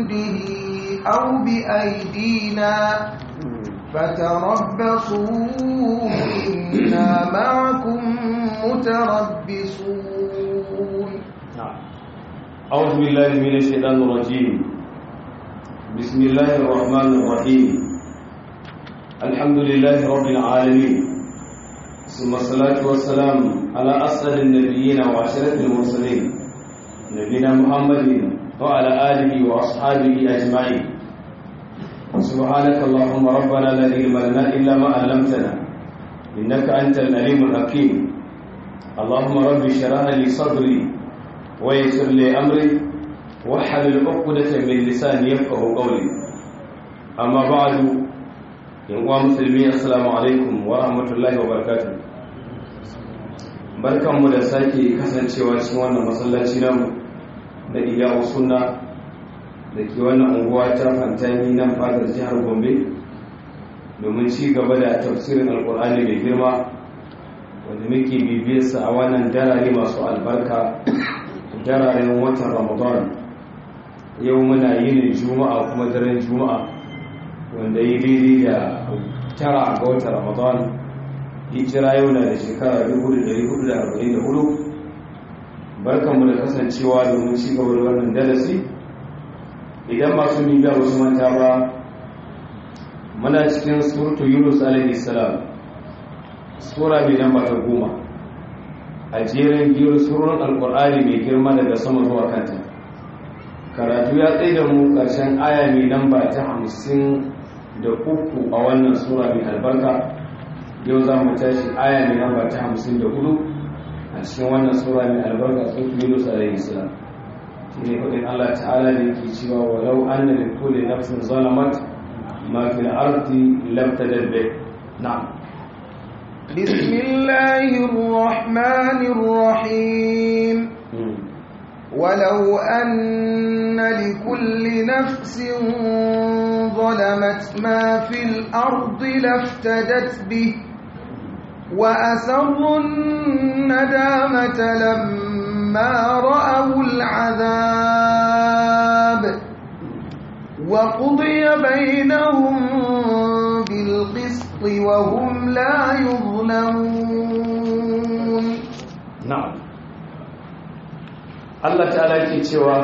بجنده أو بأيدينا فتربصوا إنا معكم متربصون أعوذ بالله من الشيطان الرجيم بسم الله الرحمن الرحيم الحمد لله رب العالمين ثم الصلاة والسلام على أسعد النبيين وعشرة المرسلين نبينا محمد وعلى آله وأصحابه أجمعين سبحانك اللهم ربنا لا علم لنا إلا ما علمتنا إنك أنت العليم الحكيم اللهم رب اشرح لي صدري ويسر لي أمري واحلل عقدة من لساني يفقه قولي أما بعد يا مسلمين السلام عليكم ورحمة الله وبركاته barkanmu da sake kasancewa cikin wannan masallaci namu da iyawu sunna da ke wannan unguwa ta fantani nan fadar jihar gombe domin ci gaba da tafsirin alkur'ani mai girma wanda muke bibiyarsa a wannan darare masu albarka dararen watan ramadan yau muna yin juma'a kuma daren juma'a wanda yi daidai da tara ga watan ramadan hijira yau na da shekara 1444 barkanmu da kasancewa domin ci gaba da wannan darasi idan masu bibiya wasu manta ba muna cikin surtu yunus alaihi salam sura mai namba ta goma a jerin biyar surun alkur'ani mai girma daga sama zuwa kanta karatu ya tsaye da mu ƙarshen aya mai namba ta hamsin da uku a wannan sura mai albarka yau za mu tashi aya mai namba ta hamsin da hudu a cikin wannan sura mai albarka surtu yunus alaihi salam shi ne faɗin allah ta'ala da yake cewa walau an da kulli nafsin zalamat ma fil ardi lam tadabbe na'am بسم الله الرحمن الرحيم ولو أن لكل نفس ظلمت ما في الأرض لافتدت به وأسروا الندامة لما رأوا العذاب وقضي بينهم بالقسط وهم لا يظلمون نعم Allah ta'ala ke cewa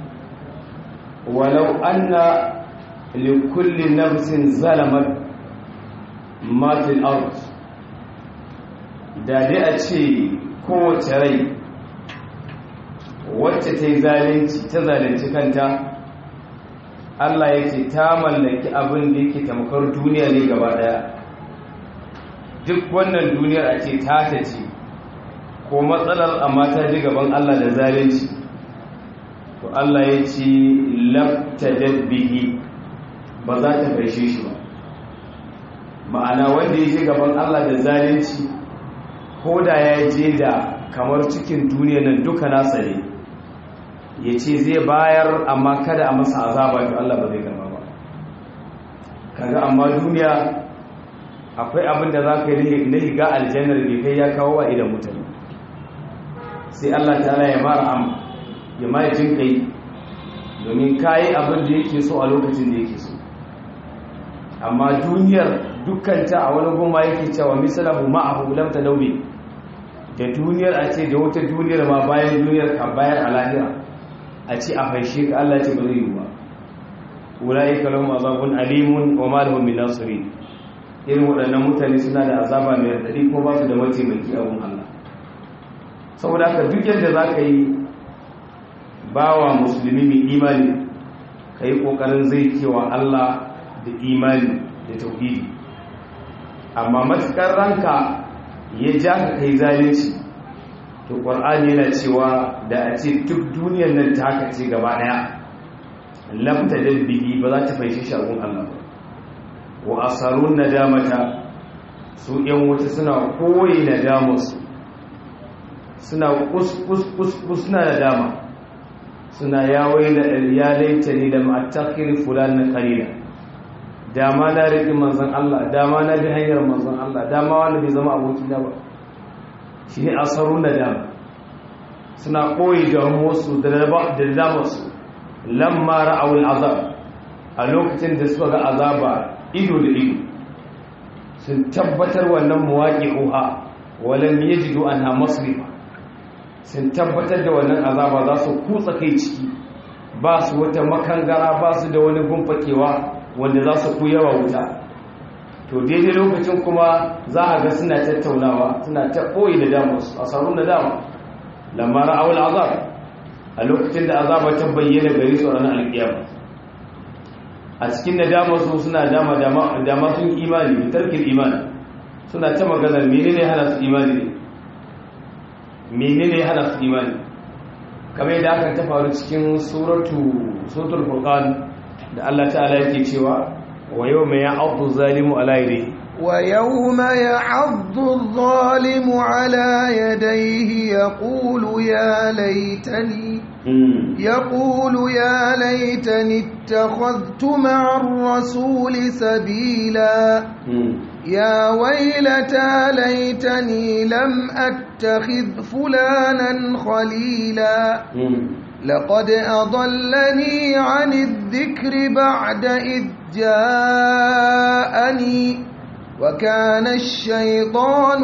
walau anna likulli nafsin zalamat ma fil ard da dai a ce kowace rai wacce ta yi zalunci ta zalunci kanta Allah ya ce ta mallaki abin da yake tamkar duniya ne gaba daya duk wannan duniyar a ce ta ta ce ko matsalar amma ta ji gaban Allah da zalunci to Allah ya ce labtadad bihi ba za ta farshe shi ba ma'ana wanda ya ji gaban Allah da zalunci ko da ya je da kamar cikin duniya nan duka nasa ne ya ce zai bayar amma kada a masa azaba to Allah ba zai gama ba kaga amma duniya akwai abin da za ka yi na higa aljannar bai kai ya kawo wa idan mutane sai Allah ta'ala ya mara am ya ma jin kai domin kayi abin da yake so a lokacin da yake so amma duniyar dukkanta a wani goma yake cewa misalahu ma'ahu lam tadawbi da duniyar a ce da wata duniyar ma bayan duniyar ka bayan a lahira a ce a faishe ka Allah ce ba zai yi ba ulaika lahum azabun alimun wa ma lahum min nasirin irin waɗannan mutane suna da azaba mai radadi ko ba su da mataimaki a gun Allah saboda haka duk yadda za ka yi bawa musulmi mai imani ka yi ƙoƙarin zai kewa Allah da imani da tauhidi amma matuƙar ranka ya ja ka kai zalunci to ƙwar'ani yana cewa da a ce duk duniyar nan ta haka ce gaba ɗaya lamta dabbihi ba za ta faishe shagun Allah ba wa asarun nadamata su ‘yan wuta suna koyi nadamarsu suna kus suna da dama suna yawai da ya laita ne da ma'atakir fulan na kalila dama na riƙi manzan Allah dama na bi hanyar manzan Allah dama wanda bai zama aboki na ba shi ne asaru na dama suna koyi da wasu da damarsu lamma ra'aw al'azab a lokacin da suka ga azaba ido da ido sun tabbatar wannan muwaqi'uha walam yajidu anha masrifa sun tabbatar da wannan azaba za su kutsa kai ciki ba su wata makangara ba su da wani gumfakewa wanda za su kuyawa wuta to daidai lokacin kuma za a ga suna tattaunawa suna ta ɓoye da damus a sarun da dama lamara awul azab a lokacin da azaba ta bayyana gari su ranar alƙiyama a cikin da dama su suna dama dama sun imani da tarkin imani suna ta maganar menene hana su imani ne menene hana su imani kamar yadda aka ta faru cikin suratu suratul furqan da Allah ta'ala yake cewa wa yawma ya'addu zalimu ala yadihi wa yawma ya'addu adh-dhalimu ala yadayhi yaqulu ya laitani yaqulu ya laitani ittakhadhtu ma'a ar-rasuli sabila يا ويلتى ليتني لم أتخذ فلانا خليلا لقد أضلني عن الذكر بعد إذ جاءني وكان الشيطان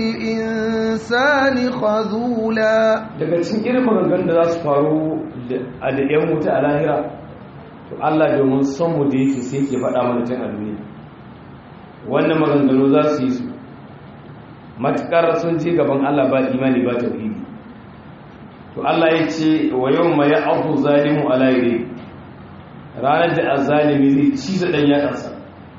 للإنسان خذولا daga cikin irin maganganun da za su faru a da ‘yan wuta a lahira to Allah domin son mu da yake sai ke faɗa mana tun a duniya wannan maganganu za su yi su matuƙar sun ce gaban Allah ba imani ba tauhidi to Allah ya ce wa yau ma ya abu zalimu ala yare ranar da azalimi zai ci da ɗan yaɗansa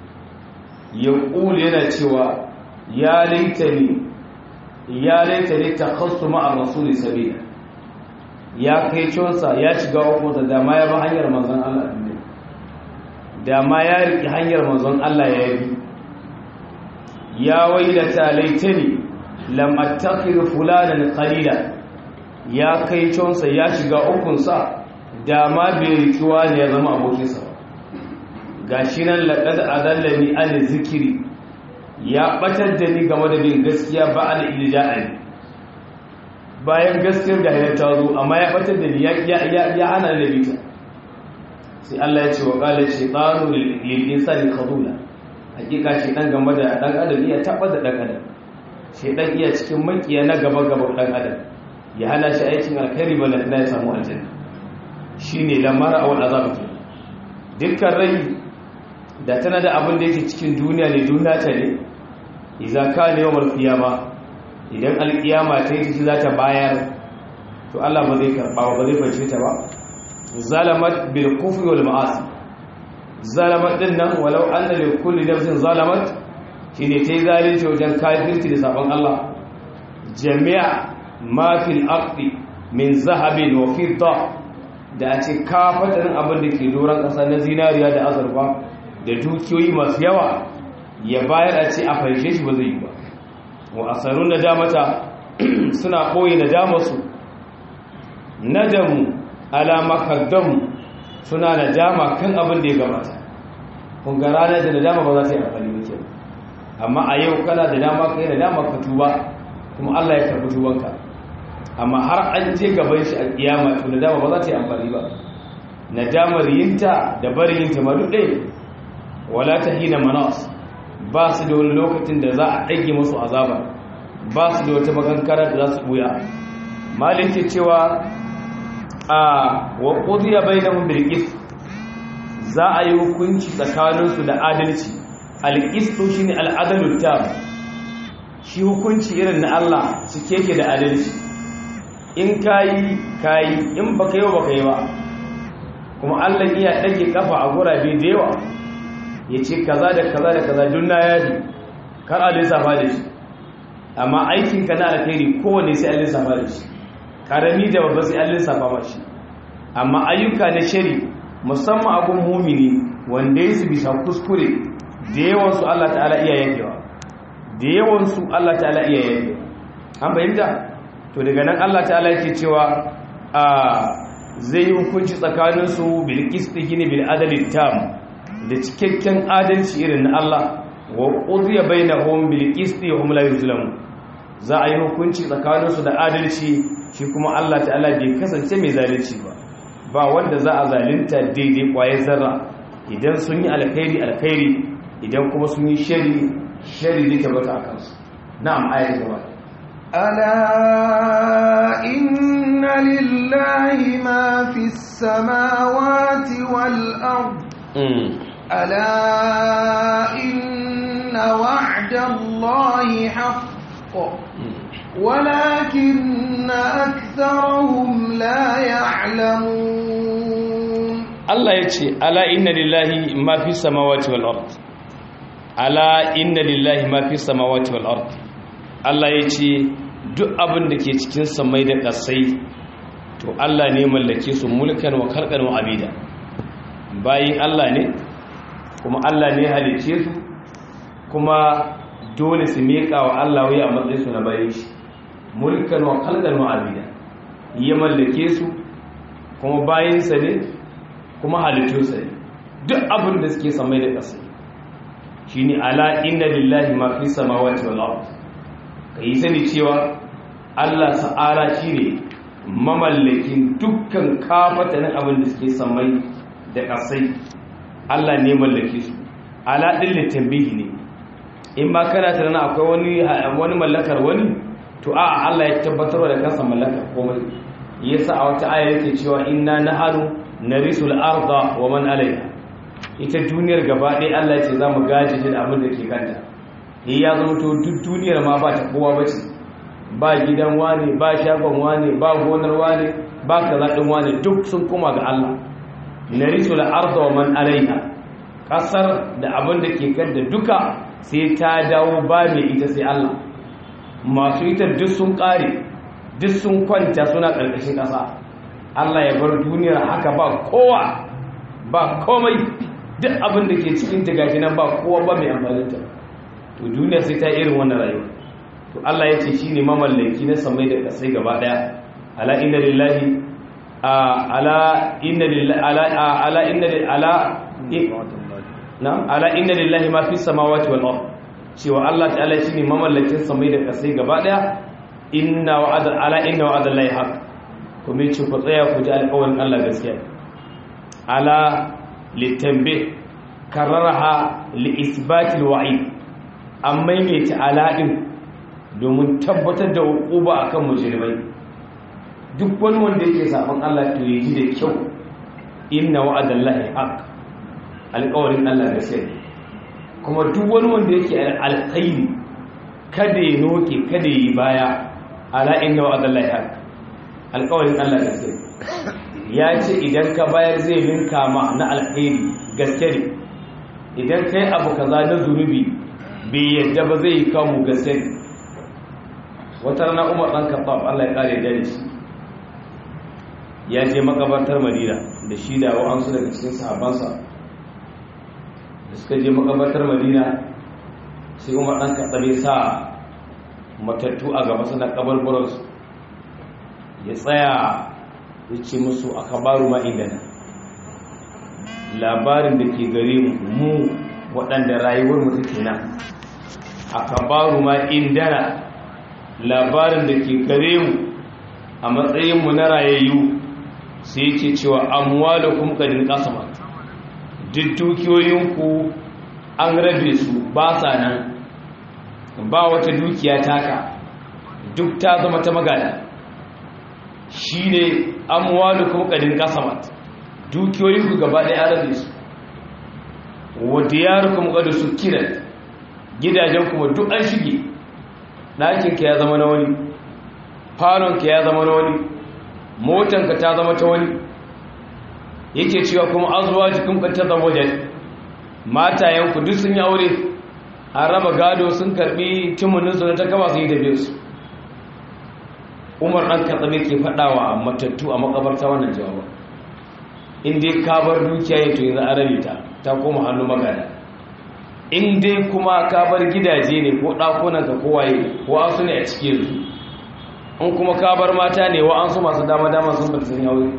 ya ƙulu yana cewa ya laita ne ya laita ne ta kasu ma'ar rasuli sabila ya kai consa ya shiga hukunta dama ya ba hanyar manzon Allah ne dama ya riƙe hanyar manzon Allah ya yi ya wailata laitani lam attakhir fulanan qalila ya kai consa ya shiga ukunsa da ma bai rikiwa ne ya zama abokinsa gashi nan laqad adallani an zikiri ya batar da ni game da bin gaskiya ba al ilja'ani bayan gaskiyar da ya ta zo amma ya batar da ni ya ya hana da bita sai Allah ya ce wa qala shaytanu lil insani khadula hakika shi dan game da dan adam iya taba da dan adam shi dan iya cikin makiya na gaba gaba dan adam ya hana shi aikin alkhairi bala na ya samu aljanna shine lamara aw azab dukkan rai da tana da abin da yake cikin duniya ne duniya ta ne idza kana yawmal qiyama idan alqiyama ta yi za ta bayar to Allah ba zai karba ba zai bace ta ba zalamat bil kufri wal ma'asi zalamat din nan walau anna li kulli nafsin zalamat shine tayi zalunci wajen kafirci da sabon Allah jami'a ma fil ardi min zahabin wa fidda da a ce kafatarin abin da ke doron ƙasa na zinariya da azurfa da dukiyoyi masu yawa ya bayar a ce a farshe shi ba zai yi ba wa asarun nadamata suna ɓoye nadamarsu nadamu alama kaddamu suna nadama kan abin da ya gabata kun ga ranar da nadama ba za ta yi amfani da kyau amma a yau kana da dama kai nadama ka tuba kuma Allah ya karbi tubanka amma har an je gaban shi a kiyama to nadama ba za ta yi amfani ba nadamar yinta da barin yinta ma duk ɗaya wala ta hina manas ba su da wani lokacin da za a ɗage musu azaba ba su da wata makankara da za su buya malin ke cewa a wa qudiya bainahum bil qist za a yi hukunci tsakaninsu da adalci al qistu shine al adalu tam shi hukunci irin na Allah cike yake da adalci in kayi kayi in baka yi baka yi ba kuma Allah iya dage kafa a gurabe da yawa yace kaza da kaza da kaza dunna yadi kar a lissafa da shi amma aikin ka na alkhairi kowanne sai an lissafa da shi karami da babba sai an lissafa mashi amma ayyuka na shari musamman abun mumini wanda ya su bisa kuskure da yawansu Allah ta'ala iya yankewa da yawansu Allah ta'ala iya yankewa an fahimta to daga nan Allah ta'ala yake cewa a zai yi hukunci tsakaninsu bil qisti gini bil adali tam da cikakken adalci irin na Allah wa qudiya bainahum bil qisti hum la yuzlamun za a yi hukunci tsakaninsu da adalci shi kuma Allah ta'ala bai kasance mai zalunci ba ba wanda za a zalunta daidai kwaye zarra idan sun yi alkhairi alkhairi idan kuma sun yi shari shari zai tabbata a kansu na'am ayat gaba ألا إن لله ما في السماوات والأرض ألا إن وعد الله حق ولكن أكثرهم لا يعلمون الله يتي ألا إن لله ما في السماوات والأرض ألا إن لله ما في السماوات والأرض الله يتي duk abin da ke cikin samai da ƙasai to Allah ne mallake su mulkan wa kalkan wa abida bayin Allah ne kuma Allah ne halice su kuma dole su miƙa wa Allah wai a matsayin su na bayin shi mulkan wa kalkan wa abida ya mallake su kuma bayinsa ne kuma halittunsa ne duk abin da suke samai da ƙasai shine ala inna lillahi ma fi samawati wal ardh ka yi sani cewa Allah ta'ala shi ne mamallakin dukkan kafatanin abin da suke samai da ƙasai Allah ne mallake su ala ɗin littambihi ne in ba kana tunanin akwai wani mallakar wani to a Allah ya tabbatar da kansa mallakar komai yasa a wata aya yake cewa inna nahanu narisul arda wa man alayha ita duniyar gaba ɗaya Allah ya ce za mu gaji da abin da ke kanta ni ya zama to duk duniyar ma ba ta kowa ba ce ba gidan wane ba shagon wane ba gonar wane ba kaza din wane duk sun koma ga Allah narisu al-ardh wa man alaiha kasar da abin da ke kanta duka sai ta dawo ba mai ita sai Allah masu ita duk sun kare duk sun kwanta suna karkashin kasa Allah ya bar duniyar haka ba kowa ba komai duk abin da ke cikin ta gashi nan ba kowa ba mai amfani ta to duniya sai ta irin wannan rayuwa to Allah ya ce shine mamallaki na samai da kasai gaba daya ala inna lillahi ala inna lillahi ala ala inna ala na ala inna lillahi ma fi samawati wal ard cewa Allah ta'ala shine mamallakin samai da kasai gaba daya inna wa'ada ala inna wa'ada allahi haq kuma ce ku tsaya ku ji alƙawarin Allah gaskiya ala litambi kararaha li isbatil wa'id an maimaita alaɗin domin tabbatar da hukuba a kan mujirmai duk wani wanda yake saɓon Allah to yi ji da kyau inna wa'adallahi haq alƙawarin Allah da sai kuma duk wani wanda yake alkhairi kada ya noke kada yi baya ala inna wa'adallahi haq alƙawarin Allah da sai ya ce idan ka bayar zai ninka ma na alkhairi gaske ne idan kai abu kaza na zunubi bai yadda ba zai yi kamu gaske wata rana umar ɗan kaɓaf allah ya ƙare da shi ya je makabartar madina da shi da wa'ansu daga cikin sahabansa da suka je makabartar madina sai umar ɗan kaɓaf ya sa matattu a gaba suna kabarburansu ya tsaya ya ce musu a kabaru ma'idana labarin da ke gare mu waɗanda rayuwar mutu kenan akabaru ma indana labarin da ke gare mu a matsayinmu na rayayyu sai yake cewa amwalukum kadin qasama duk dukiyoyinku an rabe su ba sa nan ba wata dukiya taka duk ta zama ta magana shine amwalukum kadin qasama dukiyoyinku gaba ɗaya an rabe su wa diyarukum qad sukirat gidajen kuma duk an shige ɗakinka ya zama na wani falonka ya zama na wani motanka ta zama ta wani yake cewa kuma azuwa jikin ta zama wajen matayenku duk sun yi aure an raba gado sun karbi timuninsu na ta kama su yi tafiye su umar ɗan katsabe ke faɗawa matattu a makabarta wannan jawaba inda ya kabar dukiya ya to yanzu an rabe ta ta koma hannu magana in dai kuma ka bar gidaje ne ko ɗakunanka kowaye ko an su ne a cikin su in kuma ka bar mata ne wa an su masu dama-dama sun bar sun yawon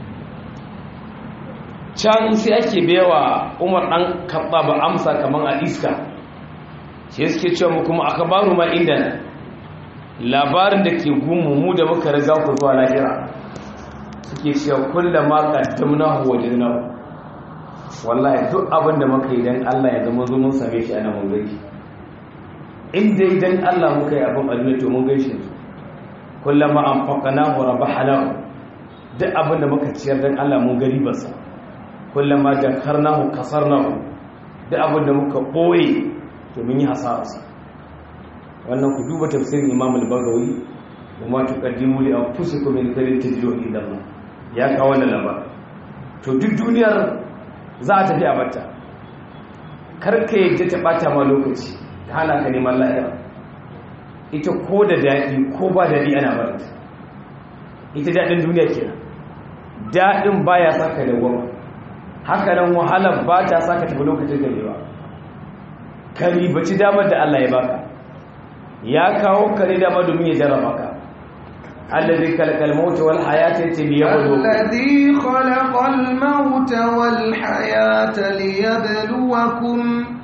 can sai ake bewa umar ɗan kaɓa ba amsa kamar a iska sai suke cewa mu kuma aka baru ma inda labarin da ke gunmu mu da muka riga ku zuwa lahira suke cewa kullama qaddamnahu wajadnahu wallahi duk abin da muka yi dan Allah ya zama zo mun same shi ana mun gaishe in dai dan Allah muka yi abin aljanna to mun gaishe su kullama anfaqnahu rabahnahu duk abin da muka ciyar dan Allah mun gari basa kullama dakarnahu kasarnahu duk abin da muka boye to mun yi hasararsa wannan ku duba tafsirin Imam al-Bagawi kuma tuqaddimu li anfusikum min khairin tajidu inda Allah ya kawo wannan labar to duk duniyar za a tafi a bata karka yadda ta bata ma lokaci ta hana ka neman lahira ita ko da daɗi ko ba daɗi ana barata ita daɗin duniya kenan daɗin baya saka da gwamma haka nan wahalar ba ta saka tafi lokacin garewa ka ribaci damar da Allah ya baka ya kawo kare dama domin ya jarraba ka الذي خلق الموت والحياة ليبلوكم الذي خلق الموت والحياة ليبلوكم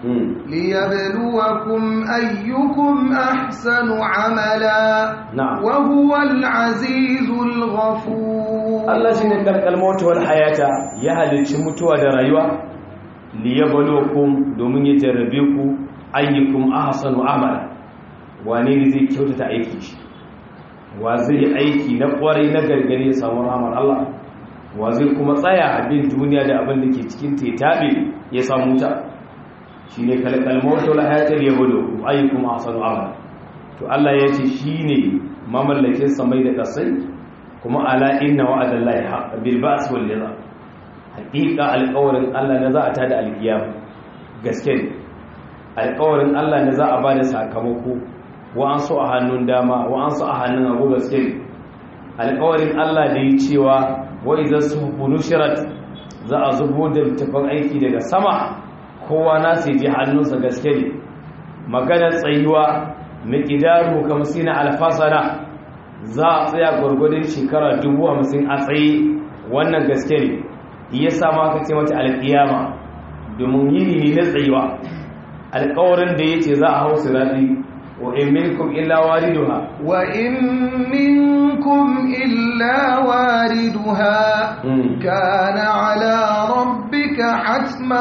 ليبلوكم أيكم أحسن عملا نعم وهو العزيز الغفور الله شيء خلق الموت والحياة يا halicci mutuwa da rayuwa liyabluwakum domin ya jarrabe ku ayyukum ahsanu amala wane ne zai kyautata aiki shi wa zai yi aiki na kwarai na gargare ya samu ramar Allah wa zai kuma tsaya abin duniya da abin da ke cikin tetabe ya samu ta shi ne kalkal mawata la hayatar ya gudu ayyukum ahsanu amala to Allah ya ce shi ne mamallakin samai da kasai kuma ala inna wa'adallahi haqq bil ba's wal liza haqiqa alƙawarin Allah na za a tada alkiyama gaske ne alƙawarin Allah na za a bada sakamako wa'ansu a hannun dama wa'ansu a hannun abu gaske alƙawarin Allah da yi cewa wai za su hukunu shirat za a zubo da tafan aiki daga sama kowa na sai ji hannunsa gaske ne maganar tsayuwa miƙidaru kamsina alfasana za a tsaya gwargwadon shekara dubu hamsin a tsaye wannan gaske ne ya sama aka ce mata alƙiyama domin yini ne na tsayuwa alƙawarin da ya ce za a hau sirati وإن منكم إلا واردها وإن منكم إلا واردها مم. كان على ربك حتما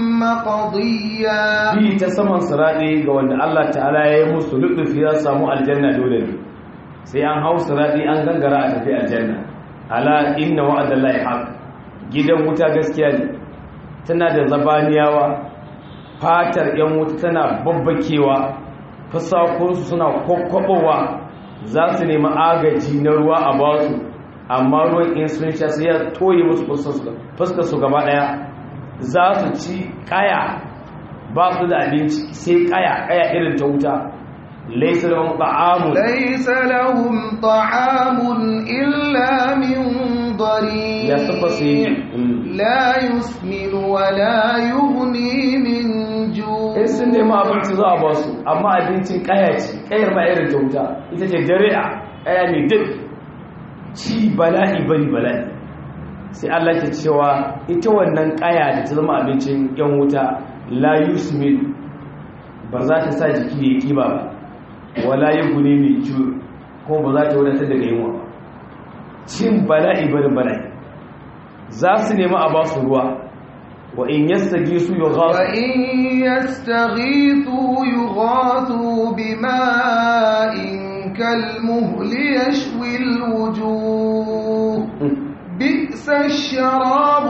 مقضيا bi ta saman sirati ga wanda Allah ta'ala ya yi musu lutufi za su samu aljanna dole ne sai an hau sirati an gangara a tafi aljanna ala inna wa'adallahi haq gidan wuta gaskiya ne tana da zabaniyawa fatar yan wuta tana babbakewa fasakonsu suna kwakwabowa za su nemi agaji na ruwa a basu amma ruwan in sun sha sai ya toye musu fuskar su gaba daya za su ci kaya ba su da abinci sai kaya kaya irin ta wuta laisa lahum ta'amun ليس لهم طعام إلا من ضريع ya sufa su yi لا يسمن ولا يغني من جوع in sun nemi abinci za a ba su amma abincin kaya ce kayar ma irin ta wuta ita ce dari'a kaya mai duk ci bala'i bari bala'i sai Allah ke cewa ita wannan kaya da ta zama abincin yan wuta la yusmin ba za ta sa jiki ya kiba ba wala gune mai ciwo kuma ba za ta wadatar daga yunwa ba cin bala'i bari bala'i za su nemi a ba su ruwa wa in yastagi su yughasu وإن يستغيثوا يغاثوا بماء كالمهل يشوي الوجوه بئس الشراب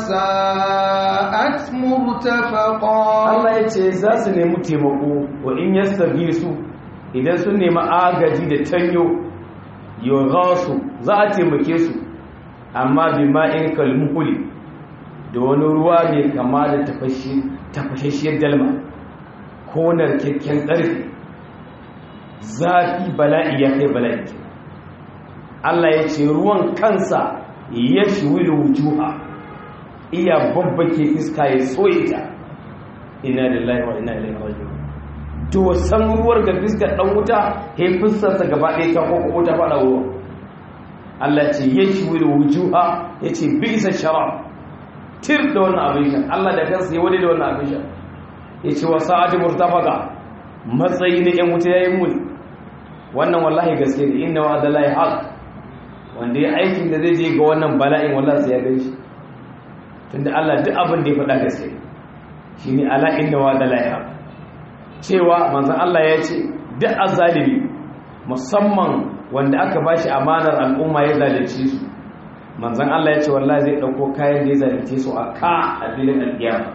وساءت مرتفقا Allah ya ce za su nemi taimako wa in yastabi su idan sun nemi agaji da tanyo yughasu za a taimake su amma bima'in kalmuhuli da wani ruwa mai kama da tafashi tafashashiyar dalma ko narkakken ƙarfi zafi bala'i ya kai bala'i Allah ya ce ruwan kansa ya shiwi da wujuha iya babbake iska ya tsoye ta ina lillahi wa ina ilaihi raji'un to san ruwar ga fiskar dan wuta he fuskarsa gaba ɗaya ta koko ta fada ruwa Allah ce yashwi wujuha yace bisa sharab tir da wannan abin sha Allah da kansa ya wade da wannan abin sha yace wa sa'ati murtafaqa matsayi ne yan wuta yayin muni wannan wallahi gaske ne inna wa'adallahi haq wanda ya aikin da zai je ga wannan bala'in wallahi sai ya gan shi tunda Allah duk abin da ya faɗa gaske shine ala inna wa da laiha cewa manzon Allah ya ce duk azzalimi musamman wanda aka bashi amanar al'umma ya zalunce su manzon Allah ya ce wallahi zai dauko kayan da ya zalunce su a ka a filin alƙiyama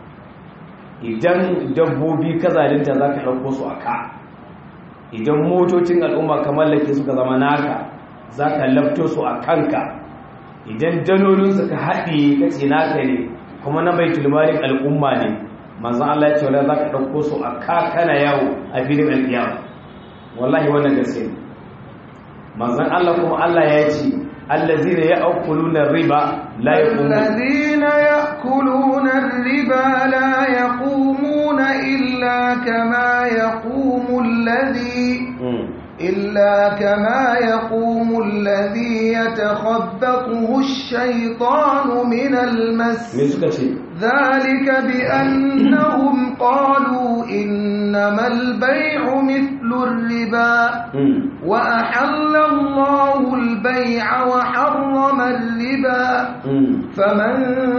idan dabbobi ka zalunta zaka dauko su a ka idan motocin al'umma ka mallake suka zama naka zaka lafto su a kanka idan dalolin suka haɗe kace naka ne kuma na baitul malin al'umma ne manzon Allah ya ce wallahi zaka dauko su a ka kana yawo a filin alƙiyama wallahi wannan gaske ne manzon Allah kuma Allah ya ce allazina ya'kuluna riba la yaqumuna الذين يأكلون الربا لا يقومون إلا كما يقوم الذي إلا كما يقوم الذي يتخبطه الشيطان من المس me suka ce ذلك بأنهم قالوا إنما البيع مثل الربا وأحل الله البيع وحرم الربا فمن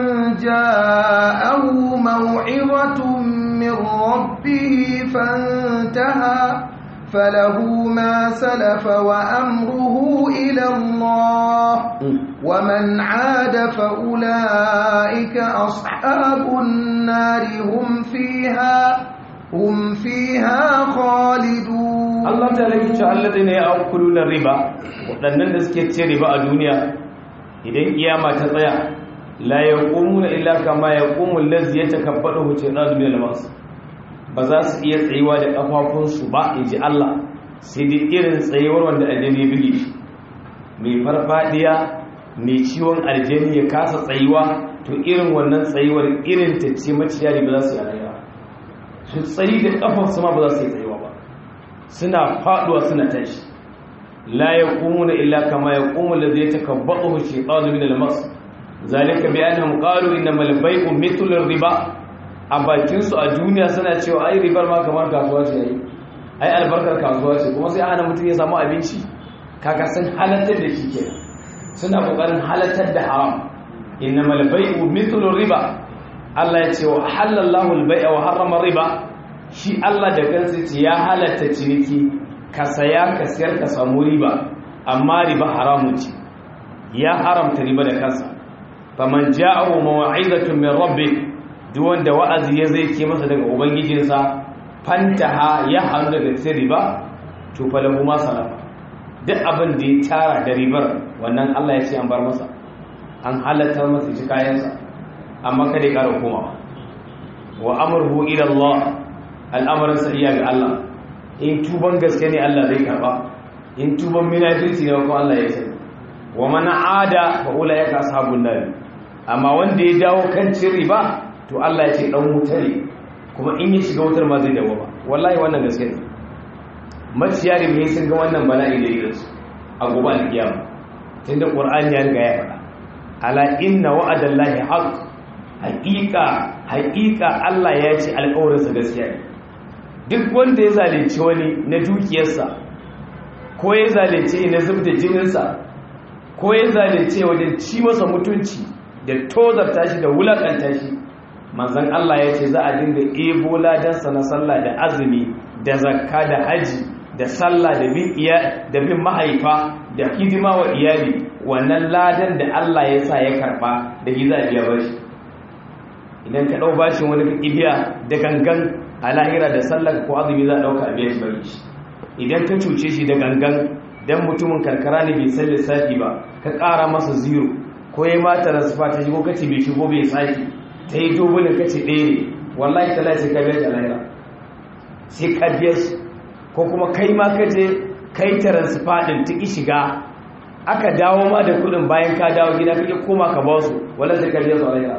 جاءه موعظة من ربه فانتهى فله ما سلف وأمره إلى الله ومن عاد فأولئك أصحاب النار هم فيها هم فيها خالدون Allah ta lagi cewa alladhina ya'kuluna riba waɗannan da suke ce riba a duniya idan kiyama ta tsaya la yaqumuna illa kama yaqumu allazi yatakabbaru shaytanu min al-mas ba za su iya tsayuwa da kafafunsu ba inji Allah sai dai irin tsayuwar wanda aljani ya bige shi mai farfadiya mai ciwon aljani ya kasa tsayuwa to irin wannan tsayuwar irin ta ce maciyari ba za su yi rayuwa su tsayi da kafansu ma ba za su yi tsayuwa ba suna faduwa suna tashi la yaqumuna illa kama yaqumu alladhi yatakabbathu ash-shaytanu min al-mas zalika bi annahum qalu innamal bay'u mithlu ar-riba a bakin su a duniya suna cewa ai ribar ma kamar kasuwa ce ai ai albarkar kasuwa ce kuma sai ana mutum ya samu abinci kaga sun halattar da shi kenan suna kokarin halattar da haram innamal bay'u mithlu ar-riba Allah ya ce wa halallahu al-bay'a wa harrama riba shi Allah da kansa ce ya halatta ciniki ka saya ka siyar ka samu riba amma riba haramun ce ya haramta riba da kansa faman ja'ahu maw'izatun min rabbih duk wanda wa'azi ya zai ke masa daga ubangijinsa fantaha ya hannu daga cikin riba to falahu ma salafa duk abin da ya tara da ribar wannan Allah ya ce an bar masa an halatta masa shi kayansa amma kada ya ƙara komawa wa amruhu ila Allah al'amarin sa iya ga Allah in tuban gaske ne Allah zai karba in tuban munafiki ne kuma Allah ya sani wa man ada fa ulaika ashabun nar amma wanda ya dawo kan cin riba to Allah ya ce dan wuta ne kuma in ya shiga wutar ma zai dawo ba wallahi wannan gaske ne maciya riba sun ga wannan bala'i da irin su a gobe alkiyama tunda qur'ani ya riga ya faɗa ala inna wa'adallahi haqq haƙiƙa haƙiƙa Allah ya ce alƙawarinsa gaskiya ne duk wanda ya zalunci wani na dukiyarsa ko ya zalunce na zubda jininsa ko ya zalunce wajen ci masa mutunci da tozarta shi da wulakanta shi manzon Allah ya ce za a dinga ebo ladansa na sallah da azumi da zakka da haji da sallah da bin iya da bin mahaifa da hidima wa iyali wannan ladan da Allah ya sa ya karba da giza biya bashi idan ka ɗau bashin wani ibiya da gangan a lahira da sallaka ko azumi za a ɗauka a biya shi bari shi idan ka cuce shi da gangan dan mutumin karkara ne bai san lissafi ba ka ƙara masa zero ko ya mata da sufa ta shigo kace bai shigo bai saki ta yi dubulin kace ɗaya ne wallahi ta sai ka biya shi a lahira sai ka biya shi ko kuma kai ma ka je kai taransifa ɗin ta ki shiga aka dawo ma da kuɗin bayan ka dawo gida kake koma ka ba su wallahi sai ka biya su a lahira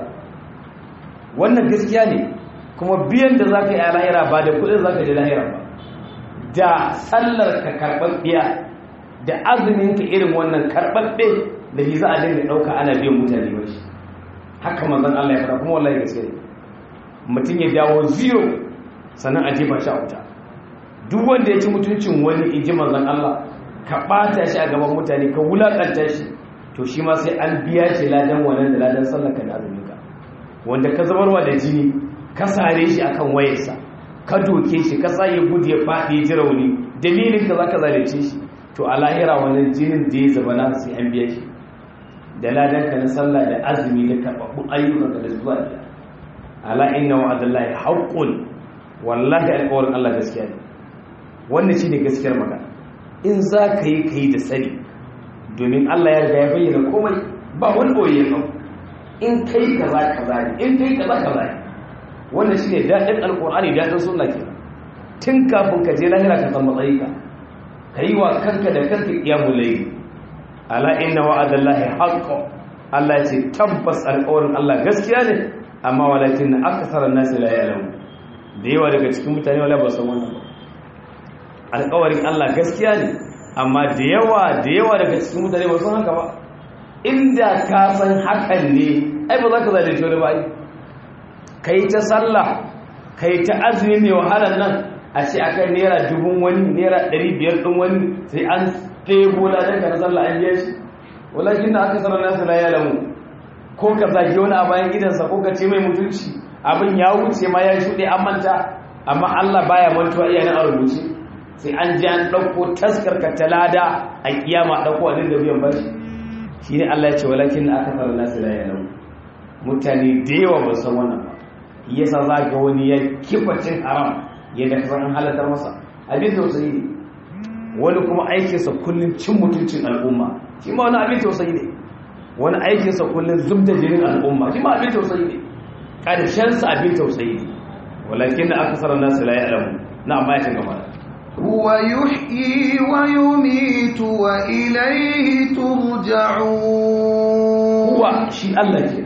wannan gaskiya ne kuma biyan da za ka yi a lahira ba da kudin za ka je lahira ba da sallar ka karɓaɓɓiya da azumin ka irin wannan karɓaɓɓe da shi za a dinga ɗauka ana biyan mutane ba shi haka manzan Allah ya fara kuma wallahi gaskiya ne mutum ya dawo zero sannan a jefa shi a wuta duk wanda ya ci mutuncin wani in ji manzan Allah ka ɓata shi a gaban mutane ka wulaƙanta shi to shi ma sai an biya shi ladan wannan da ladan sallaka da azuminka wanda ka zabarwa da jini ka sare shi akan wayarsa ka doke shi ka tsaye gudu ya faɗi ya ji rauni dalilin ka za ka zalunce shi to a lahira wannan jinin da ya zaba na sai an biya shi da ladan ka na sallah da azumi da karɓaɓɓun ayyukan ka da zuwa da ala inna wa'adallahi haqqun wallahi alƙawarin Allah gaskiya ne wannan shine gaskiyar magana in za ka yi ka yi da sani domin Allah ya riga ya bayyana komai ba wani boye ka in kai kaza kaza ne in kai kaza kaza ne wannan shine dadin alqur'ani dadin sunna ke tun kafin ka je lahira ka san matsayi ka kai wa kanka da kanka qiyamul layl ala inna wa'adallahi haqqo Allah ya ce tabbas alƙawarin Allah gaskiya ne amma walakin aktharan nasi la ya'lamu da yawa daga cikin mutane wala ba san wannan ba alƙawarin Allah gaskiya ne amma da yawa da yawa daga cikin mutane ba san haka ba inda ka san hakan ne ai ba za ka zalunci wani ba ka yi ta sallah ka yi ta azumi mai wahalar nan a ce a kan naira dubun wani naira ɗari biyar ɗin wani sai an ɗebo ladan ka na sallah an biya shi walakin da aka sanar nasu la ya lamu ko ka zagi wani a bayan gidansa ko ka ce mai mutunci abin ya wuce ma ya shuɗe an manta amma Allah baya mantuwa iyayen a rubuce sai an ji an ɗauko taskarka ta lada a kiyama ɗauko a dinga biyan bashi shi ne Allah ya ce walakin na aka fara nasu da yanar mutane da yawa ba san wannan ba yasa za ga wani ya kifa cin haram yadda ka san an halatar masa abin tausayi ne wani kuma aikinsa kullum cin mutuncin al'umma shi ma wani abin tausayi ne wani aikinsa kullum zub da jinin al'umma shi ma abin tausayi ne ƙarshensa abin tausayi ne walakin da aka sarar nasu la ya alamu na amma ya cin gaba هو يحيي ويميت وإليه ترجعون huwa shi Allah ke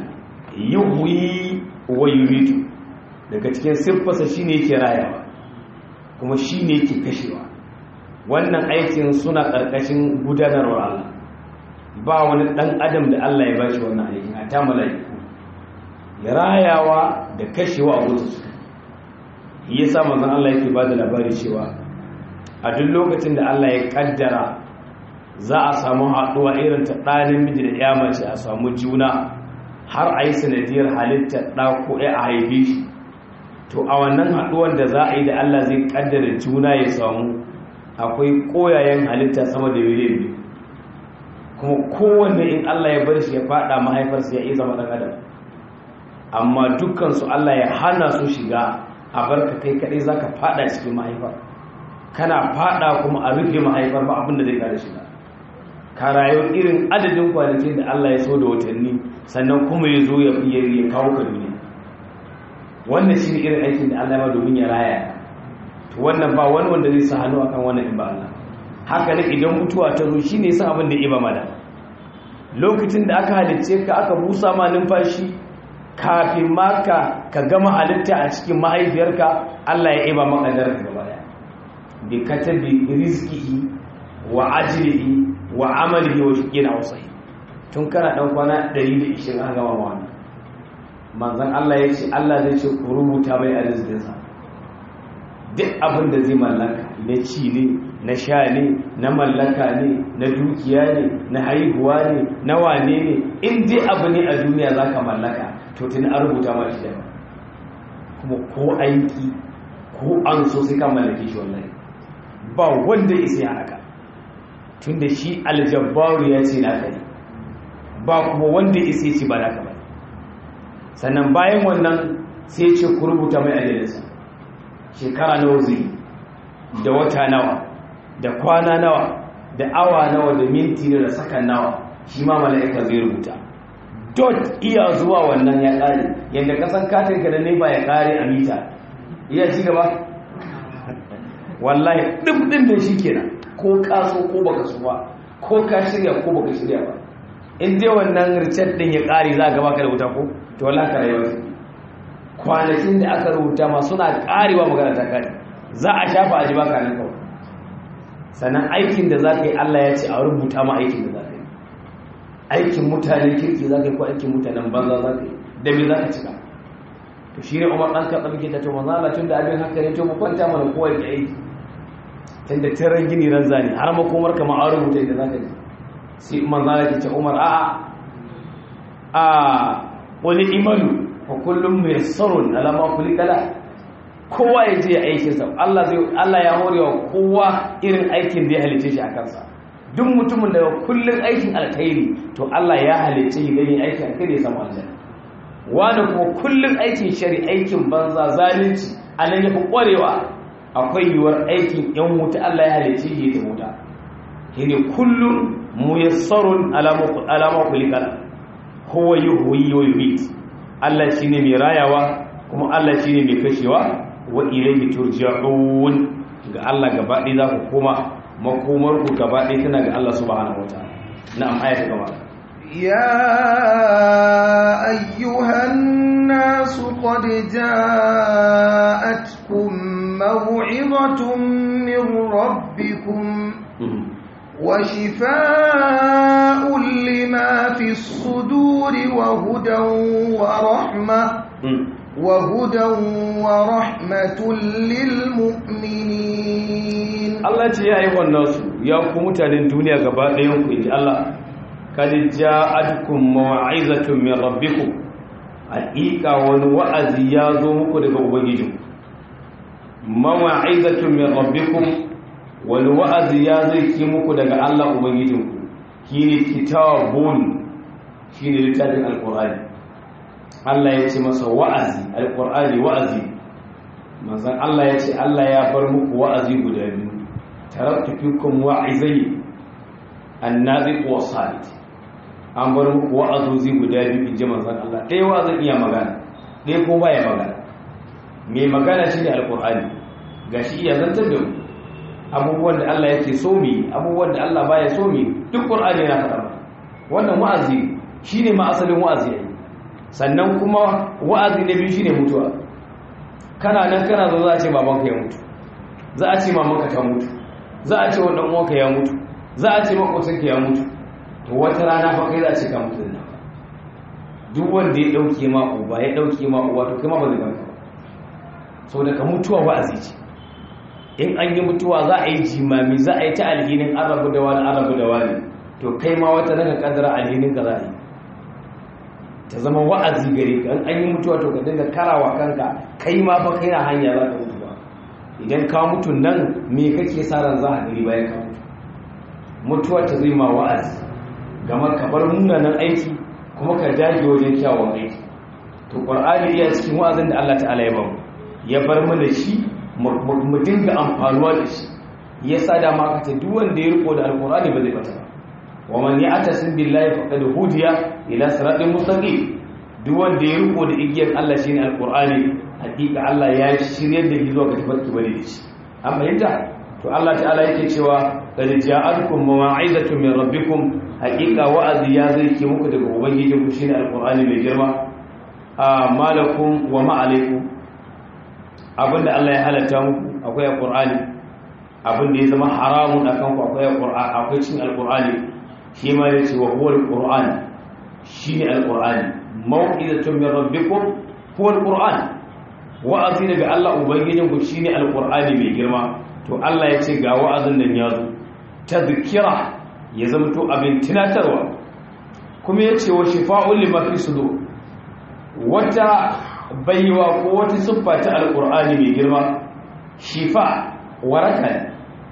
yuhyi wa yumitu daga cikin siffarsa shine yake rayawa kuma shine yake kashewa wannan aikin suna karkashin gudanarwar Allah ba wani dan adam da Allah ya bashi wannan aikin a ta malaiku ya rayawa da kashewa a gudu su yasa manzon Allah yake bada labari cewa a duk lokacin da Allah ya kaddara za a samu haɗuwa irin ta ɗanin miji da ya mace a samu juna har a yi sanadiyar halittar ɗa ko ya a haife shi to a wannan haɗuwar da za a yi da Allah zai kaddara juna ya samu akwai koyayen halitta sama da miliyan biyu kuma kowanne in Allah ya bar shi ya faɗa mahaifarsa ya iya zama ɗan adam amma dukkansu Allah ya hana su shiga a barka kai kaɗai za ka faɗa cikin mahaifar kana faɗa kuma a rufe mahaifar ba abin da zai kare shiga ka rayu irin adadin kwanakin da Allah ya so da watanni sannan kuma ya zo ya ya kawo ka duniya wannan shi ne irin aikin da Allah ya ma domin ya raya to wannan ba wani wanda zai sa hannu akan wannan in ba Allah haka ne idan mutuwa ta zo shine san abin da ya ba mada lokacin da aka halicce ka aka busa ma numfashi kafin ma ka ka gama halitta a cikin mahaifiyarka Allah ya iba maka daraja gaba daya bi katabi rizqihi wa ajrihi wa amalihi wa shiqina wasai tun kana dan kwana 120 an gama wannan manzon Allah ya ce Allah zai ce ku rubuta mai arzikinsa duk abin da zai mallaka na ci ne na sha ne na mallaka ne na dukiya ne na haihuwa ne na wane ne in dai abu ne a duniya za ka mallaka to tuni an rubuta ma shi da kuma ko aiki ko an so sai ka mallake shi wallahi ba wanda ya sai haka tun da shi aljabbaru ya ce na kai ba kuma wanda ya sai ci ba naka ba sannan bayan wannan sai ce ku rubuta mai ajalinsa shekara nawa zai da wata nawa da kwana nawa da awa nawa da minti da sakan nawa shi ma mala'ika zai rubuta dot iya zuwa wannan ya kare yadda kasan katinka da ne ba ya kare a mita iya ci gaba wallahi ɗin da shi kenan ko kaso ko baka su ba ko ka shirya ko baka shirya ba in dai wannan richard din ya kare za ka baka da wuta ko to wallahi ka rayuwa kwanakin da aka rubuta ma suna karewa magana ta kare za a shafa a ji baka nan kawai sannan aikin da za ka yi Allah ya ce a rubuta ma aikin da za ka yi aikin mutanen kirki za ka yi ko aikin mutanen banza za ka yi da me za ka cika to shi ne umar ɗan kaɗa muke ta to manzo Allah tun da abin haka ne to mu kwanta mana kowa ya aiki tunda taran gini ran zani har makomar kamar an rubuta inda zaka je sai manzo Allah ya ce Umar a'a a wani imanu fa kullum muyassarun ala ma khuliqala kowa ya je aikin sa Allah zai Allah ya horewa kowa irin aikin da ya halice shi a kansa duk mutumin da kullun aikin alkhairi to Allah ya halice shi gani aikin alkhairi ya samu aljanna wani kuma kullun aikin shari aikin banza zalunci anan yafi kwarewa akwai yiwuwar aikin yan wuta Allah ya halice shi ya wuta shine kullun muyassarun alama alama khuliqala huwa yuhyi wa yumiit Allah shine mai rayawa kuma Allah shine mai kashewa wa ilayhi turja'un ga Allah gaba ɗaya za ku koma makomar ku gaba ɗaya tana ga Allah subhanahu wataala na'am ayata gaba يا أيها الناس قد جاءتكم موعظة من ربكم وشفاء لما في الصدور وهدى ورحمة وهدى ورحمة للمؤمنين Allah ce ya yi wannan su ya ku mutanen duniya gaba ɗayan ku inji Allah kad ja'atkum maw'izatun min rabbikum haqiqa wani wa'azi ya zo muku daga ubangijinku maw'izatun min rabbikum wani wa'azi ya zai ki muku daga Allah ubangijinku shine kitabun shine littafin alqur'ani Allah ya ce masa wa'azi alqur'ani wa'azi manzon Allah ya ce Allah ya bar muku wa'azi guda biyu taraktu fikum wa'izai annabi wa salit an bar muku wa'azozi guda biyu inji manzon Allah ɗaya wa'azin iya magana ɗaya ko baya magana mai magana shine alqur'ani gashi iya zantar da mu abubuwan da Allah yake so mi abubuwan da Allah baya so mi duk qur'ani yana faɗa wannan wa'azi shine ma asalin wa'azi yayi sannan kuma wa'azi na biyu shine mutuwa kana nan kana zo za a ce babanka ya mutu za a ce mamanka ta mutu za a ce wannan uwanka ya mutu za a ce makwabcinka ya mutu to wata rana fa kai za a ce ka mutu nan duk wanda ya dauke ma uba ya dauke ma uwa to kai ma ba zai ganka ba saboda ka mutuwa wa'azi ce in an yi mutuwa za a yi jimami za a yi ta alhinin arabu da wani arabu da wani to kai ma wata daga kadara alhinin ka za a yi ta zama wa'azi gare ka an yi mutuwa to ka dinga karawa kanka kai ma fa kai na hanya za ka mutu ba idan ka mutu nan me kake sa ran za a gari bayan ka mutu mutuwa ta zai ma wa'azi gama ka bar munanan aiki kuma ka dage wajen kyawun aiki to qur'ani iya cikin wa'azin da Allah ta'ala ya bamu ya bar mana shi mu dinga amfanuwa da shi ya sa da ma kace duk wanda ya riko da alqur'ani ba zai fata ba wa man ya'tasim billahi faqad hudiya ila siratin mustaqim duk wanda ya riko da igiyar Allah shine alqur'ani hakika Allah ya shiryar da shi zuwa ga tafarki bane da shi an fahimta to Allah ta'ala yake cewa qad ja'alkum mawa'izatun min rabbikum hakika wa'azi ya zai ke muku daga ubangijinku shine alqur'ani mai girma a malakum wa ma alaikum abinda Allah ya halatta muku akwai alqur'ani abinda ya zama haramun akan ku akwai alqur'ani akwai cin alqur'ani shi ma yace wa huwa alqur'an shine alqur'ani mau'izatun min rabbikum huwa alqur'an wa'azi daga Allah ubangijin ku shine alqur'ani mai girma to Allah ya ce ga wa'azin nan ya zo tadhkira ya zama to abin tunatarwa kuma yace wa shifa'un lima fi sudur wata baiwa ko wata siffa ta alkur'ani mai girma shifa waraka ne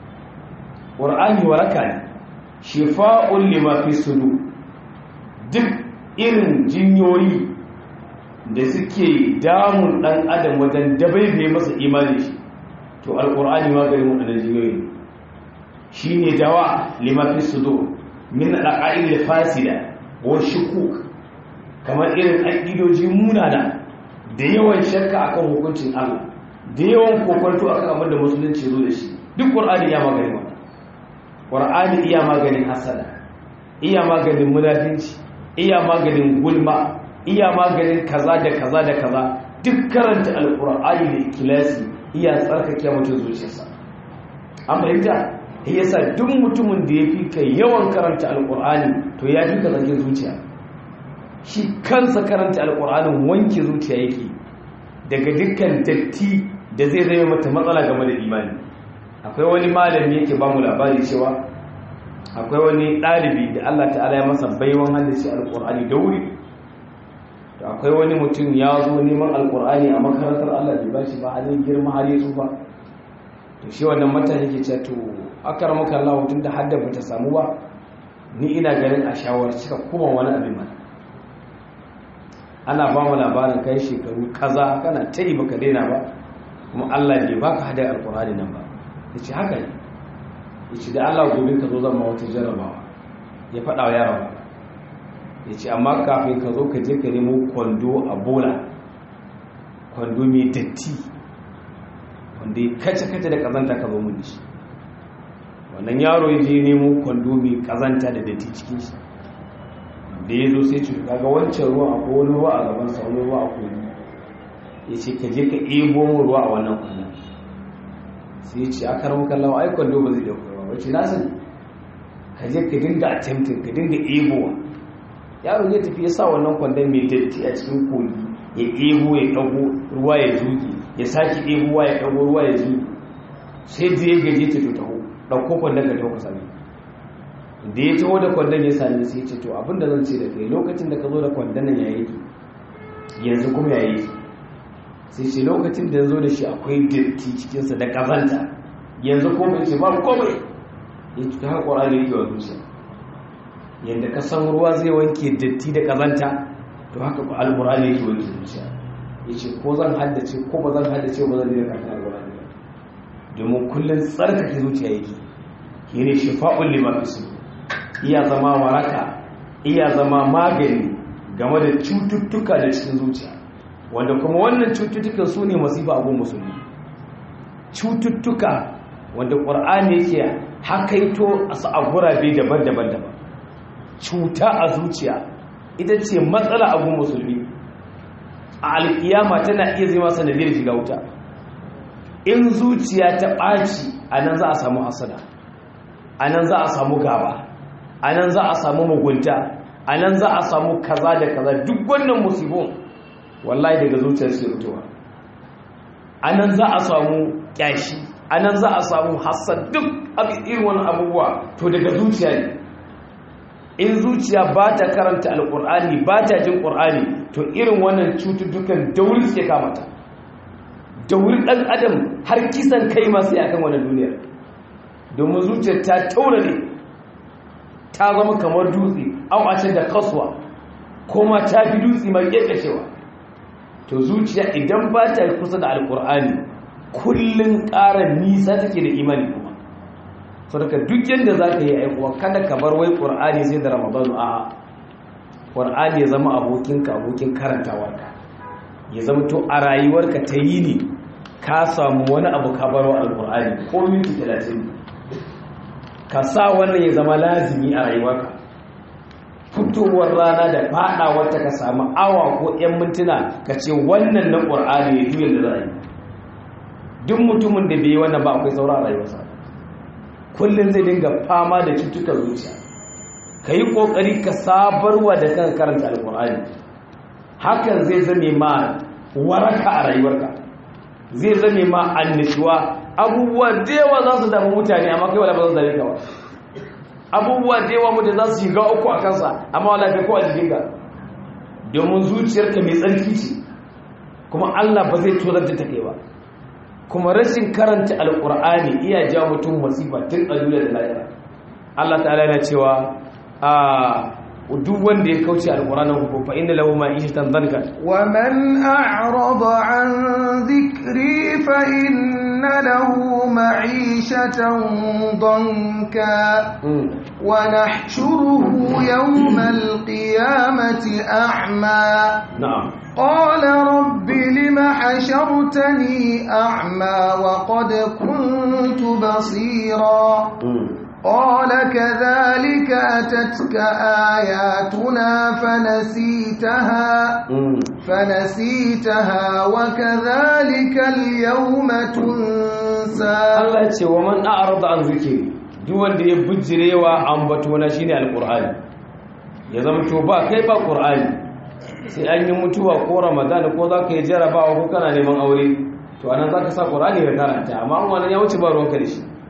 ƙur'ani waraka ne shifa'un lima fi sudu duk irin jinyoyi da suke damun ɗan adam wajen dabaibe masa imani shi to alkur'ani maganin waɗannan jinyoyi shi ne dawa lima fi sudu min al'a'il fasida wa shukuk kamar irin aƙidoji munana da yawan shakka akan hukuncin Allah da yawan kokonto akan abin da musulunci zo da shi duk qur'ani ya magani wannan qur'ani iya maganin hasada iya maganin munafinci iya maganin gulma iya maganin kaza da kaza da kaza duk karanta alqur'ani da ikhlasi iya tsarkake mutum zuciyarsa an fahimta yasa duk mutumin da yafi kai yawan karanta alqur'ani to ya fi ka zakin zuciya shi kansa karanta alƙur'anin wanke zuciya yake daga dukkan datti da zai zama mata matsala game da imani akwai wani malami yake ba mu labari cewa akwai wani ɗalibi da Allah ta'ala ya masa baiwan hadisi alƙur'ani da wuri to akwai wani mutum ya zo neman alƙur'ani a makarantar Allah bai ba shi ba halin girma har ya tsufa to shi wannan mata yake cewa to akar maka Allah tun da hadda bata samu ba ni ina ganin a shawarci ka kuma wani abin mana ana ba mu labarin kai shekaru kaza kana ta yi baka daina ba kuma Allah bai baka hada alƙur'ani nan ba yace haka ne yace da Allah gobe ka zo zan ma wata jarabawa ya faɗa wa yaron yace amma kafin ka zo ka je ka nemo kwando a bola kwando mai datti wanda ya kace-kace da kazanta ka zo mun shi wannan yaro ya je nemo kwando mai kazanta da datti cikin shi da ya zo sai cuta ga wancan ruwa akwai wani ruwa a gaban sa wani ruwa a koyi ya ce ka je ka ebo mu ruwa a wannan kwandon sai ya ce a karamu kallawa ai kwando ba zai dauka ruwa wacce na sani ka je ka dinga attempting ka dinga ebowa yaro ya tafi ya sa wannan kwandon mai datti a cikin kogi ya ebo ya dago ruwa ya zuge ya sake ebowa ya dago ruwa ya zuge sai da ya gaje ta to taho dauko kwandon ka taho ka sami da ya taho da kwandon ya sami sai ce to abinda zan ce da kai lokacin da ka zo da kwandon nan ya yi yanzu kuma ya yi sai ce lokacin da ya zo da shi akwai datti cikinsa da kazanta yanzu komai ce ba komai ya ci ta haƙura da yake wa zuciya yadda ka san ruwa zai wanke datti da kazanta to haka ku alƙur'ani yake wanke zuciya ya ce ko zan haddace ko ba zan haddace ba zan daina kafin alƙur'ani ba domin kullum tsarkake zuciya yake shi ne shifa'un lima fi iya zama waraka iya zama magani game da cututtuka da cikin zuciya wanda kuma wannan cututtukan su ne masifa abun musulmi cututtuka wanda ƙwar'ani yake hakaito a gurabe daban-daban daban cuta a zuciya ita ce matsala abun musulmi a alkiyama tana iya zama sanadiyar shiga wuta in zuciya ta ɓaci a nan za a samu hasada a nan za a samu gaba a nan za a samu mugunta a nan za a samu kaza da kaza duk wannan musibin wallahi daga zuciyar su fitowa a nan za a samu kyashi a nan za a samu hassan duk irin wani abubuwa to daga zuciya ne in zuciya ba ta karanta alkur'ani ba ta jin ƙur'ani to irin wannan cututtukan dauri suke kamata dauri ɗan adam har kisan kai masu yakan wani duniyar domin zuciyar ta taura ne ta zama kamar dutse an da kasuwa kuma ta fi dutse mai ƙeƙashewa to zuciya idan ba ta kusa da alkur'ani kullum ƙara nisa take da imani kuma saboda duk yadda za ka yi aikuwa kada ka bar wai ƙur'ani sai da ramadanu a ƙur'ani ya zama abokinka abokin karantawarka ya zama to a rayuwarka ta yi ne ka samu wani abu ka barwa alkur'ani ko minti talatin ka sa wannan ya zama lazimi a rayuwarka fitowar rana da faɗawarta ka samu awa ko 'yan mintuna ka ce wannan na ƙur'ani ya juyin da za a yi duk mutumin da bai yi wannan ba akwai sauran rayuwarsa kullum zai dinga fama da cutukan zuciya ka yi ƙoƙari ka sabarwa da kan karanta alƙur'ani hakan zai zame ma waraka a rayuwarka zai zame ma annishuwa abubuwa da yawa za su damu mutane amma kai wala ba za su dame ka ba abubuwa da yawa mutum za su shiga uku a kansa amma wala kai ko a jikinka domin zuciyarka mai tsarki ce kuma Allah ba zai tozar da take ba kuma rashin karanta alkur'ani iya ja mutum masifa tun a duniya da lahira Allah ta'ala yana cewa a duk wanda ya kauce alkur'anin ko fa inna lahu ma'ishatan dhanka wa man a'rada an dhikri fa inna lahu ma'ishatan dhanka wa nahshuruhu yawmal qiyamati a'ma na'am قال رب لم حشرتني أعمى وقد كنت بصيرا قال كذلك أتتك آياتنا فنسيتها فنسيتها وكذلك اليوم تنسى الله يقول ومن أعرض عن ذكري duk wanda ya bijirewa ambatona shine alqur'ani ya zama to ba kai ba qur'ani sai an yi mutuwa ko ramadan ko za ka yi jarabawa ko kana neman aure to anan za ka sa ƙorani ka karanta amma an wani ya wuce ba ruwanka da shi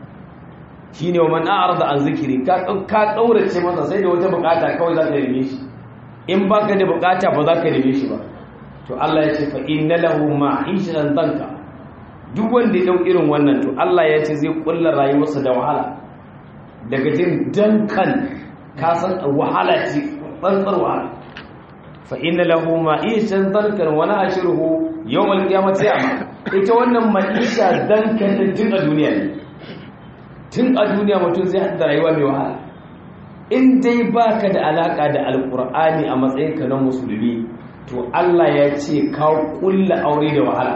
shine wa man a'rada an zikiri ka ka kaurace masa sai da wata bukata kawai za ka neme shi in baka da bukata ba za ka neme shi ba to Allah ya ce fa inna lahu ma'ishatan danka duk wanda ya dau irin wannan to Allah ya ce zai kulla rayuwarsa da wahala daga jin dankan ka san wahala ce tsantsar wahala fa inna lahu ma'ishatan dankan wa nahshuruhu yawm al-qiyamati a'ma ita wannan ma'isha dankan din tun a duniya ne tun a duniya mutum zai hada rayuwa mai wahala in dai baka da alaka da alqur'ani a matsayinka na musulmi to Allah ya ce ka kulla aure da wahala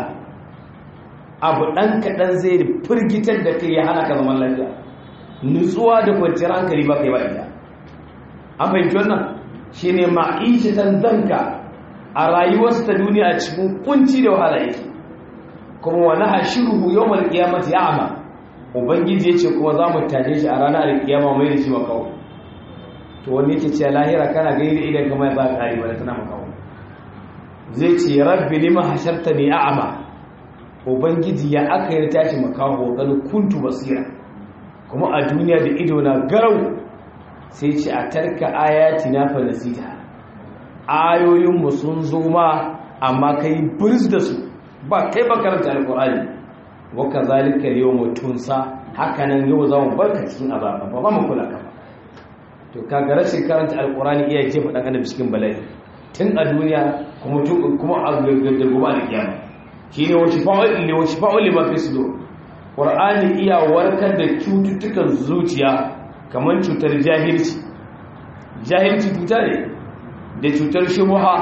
abu ɗan kaɗan zai firgitar da kai ya hana ka zaman lafiya nutsuwa da kwanciyar hankali ba kai ba ita an fahimci wannan shi ne ma'ishatan zanka a rayuwarsa ta duniya cikin kunci da wahala yake kuma wani hashiruhu yau mal kiyamata ya ama ubangiji ya ce kuma za mu taje shi a ranar alkiyama mai da shi makawo to wani yake ce lahira kana gani da idan kamar ba ƙari ba da tana makawo zai ce rabbi lima hashartani a'ama ubangiji ya aka yi tashi makaho ganin kuntu basira kuma a duniya da ido na garau sai ce a tarka ayati na falasita ayoyinmu sun zo ma amma kai birz da su ba kai ba karanta alkur'ani waka zalika yau mutunsa hakanan yau za mu barka cikin azaba ba ba mu kula ka to kaga rashin karanta alkur'ani iya jefa dan adam cikin bala'i tun a duniya kuma kuma a gobe a kiyama shine wa shifa'ul li wa shifa'ul lima fi sudur qur'ani iya warkar da cututtukan zuciya kamar cutar jahilci jahilci cuta ne da cutar shubha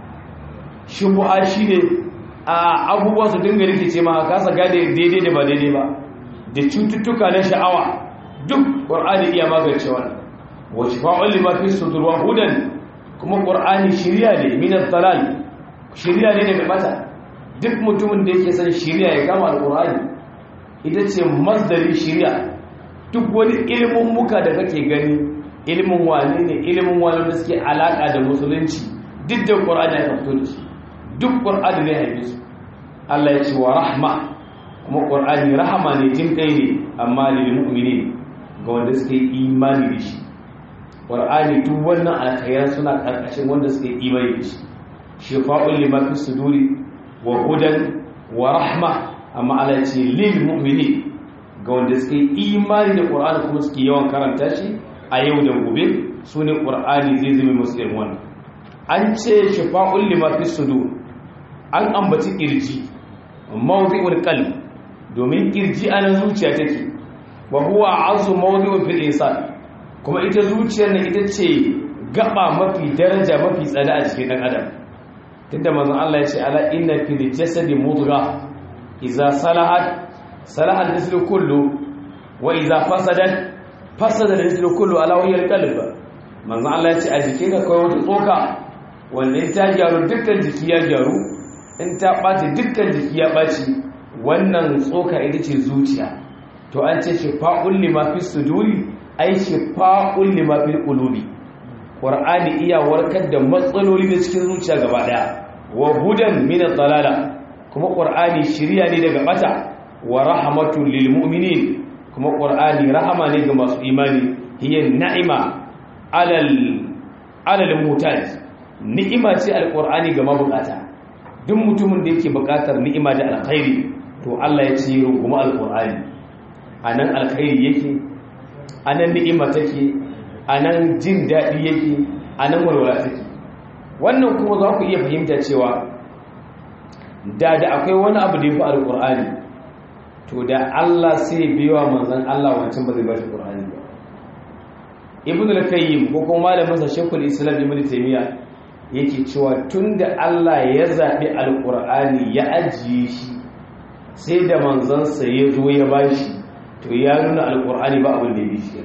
shubha shine a abubuwa su dinga rikice ma kasa gane daidai da ba daidai ba da cututtuka na sha'awa duk qur'ani iya magance wannan wa shifa'ul lima fi sudur wa hudan kuma qur'ani shiriya ne min ad-dalal shiriya ne daga mata duk mutumin da yake son shiriya ya kama alkur'ani ita ce masdari shiriya duk wani ilimin muka da kake gani ilimin wane ne ilimin wane da suke alaka da musulunci duk da qur'ani ya fito da su duk qur'ani ne haife su Allah ya ce wa rahma kuma qur'ani rahama ne jin kai ne amma lil mu'minin ga wanda suke imani da shi qur'ani duk wannan alkhairan suna karkashin wanda suke imani da shi shifa'un lima fi suduri wa hudan wa rahma amma Allah ce lil mu'mini ga wanda suke imani da Qur'ani kuma suke yawan karanta shi a yau da gobe sune Qur'ani zai zama musu irin wannan an ce shifa'ul lima fi sudur an ambaci kirji mawdi'ul qalb domin kirji ana zuciya take wa huwa azu mawdi'un fil insan kuma ita zuciyar nan ita ce gaba mafi daraja mafi tsada a cikin dan adam tunda manzon Allah ya ce ala inna fil jasadi mudgha idza salahat salaha al-jisdu kullu wa idza fasadat fasada al-jisdu kullu ala wajhi al-qalb manzon Allah ya ce a jikin ka kai wata tsoka wanda in ta gyaru dukkan jiki ya gyaru in ta ɓaci dukkan jiki ya ɓaci wannan tsoka ita ce zuciya to an ce shifa'un lima fi suduri ai shifa'un lima fi qulubi qur'ani iya warkar da matsaloli da cikin zuciya gaba daya wa hudan min ad-dalala kuma qur'ani shiriya ne daga bata wa rahmatul lil mu'minin kuma qur'ani rahama ne ga masu imani hiya na'ima alal alal mutaj ni'ima ce alqur'ani ga mabukata duk mutumin da yake bukatar ni'ima da alkhairi to Allah ya ce runguma alqur'ani anan alkhairi yake anan ni'ima take anan jin dadi yake anan walwala take wannan kuma za ku iya fahimta cewa da da akwai wani abu da ya fi alqur'ani to da Allah sai biyawa manzon Allah wancan ba zai ba shi qur'ani ba ibn al-qayyim ko kuma malamin sa shaykhul islam ibn taymiyyah yake cewa tunda Allah ya zaɓi alƙur'ani ya ajiye shi sai da manzansa ya zo ya bashi to ya nuna alƙur'ani ba abin da ya fi shi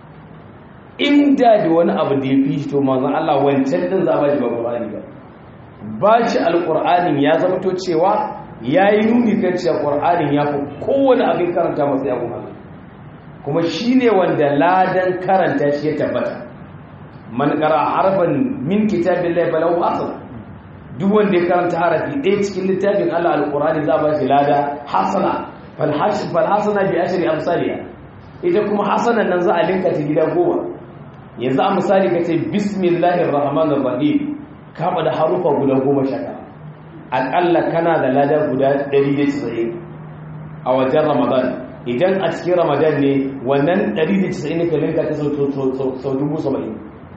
inda da wani abu da ya fi shi to manzan Allah wancan din za ba shi ba ƙur'ani ba ba shi alƙur'anin ya zama to cewa ya yi nuni kan cewa ƙur'anin ya fi kowane abin karanta masa ya kuma kuma shi ne wanda ladan karanta shi ya tabbata man qara harfan min kitabillahi falahu asr duk wanda ya karanta harafi ɗaya cikin littafin Allah alqur'ani za ba shi lada hasana fal hasana bi ashri amsalha ita kuma hasanan nan za a linka ta gida goma yanzu a misali ka ce bismillahir rahmanir rahim ka da harufa guda goma sha aƙalla kana da lada guda 190 a wajen ramadan idan a cikin ramadan ne wannan 190 ka linka ta sau dubu saba'in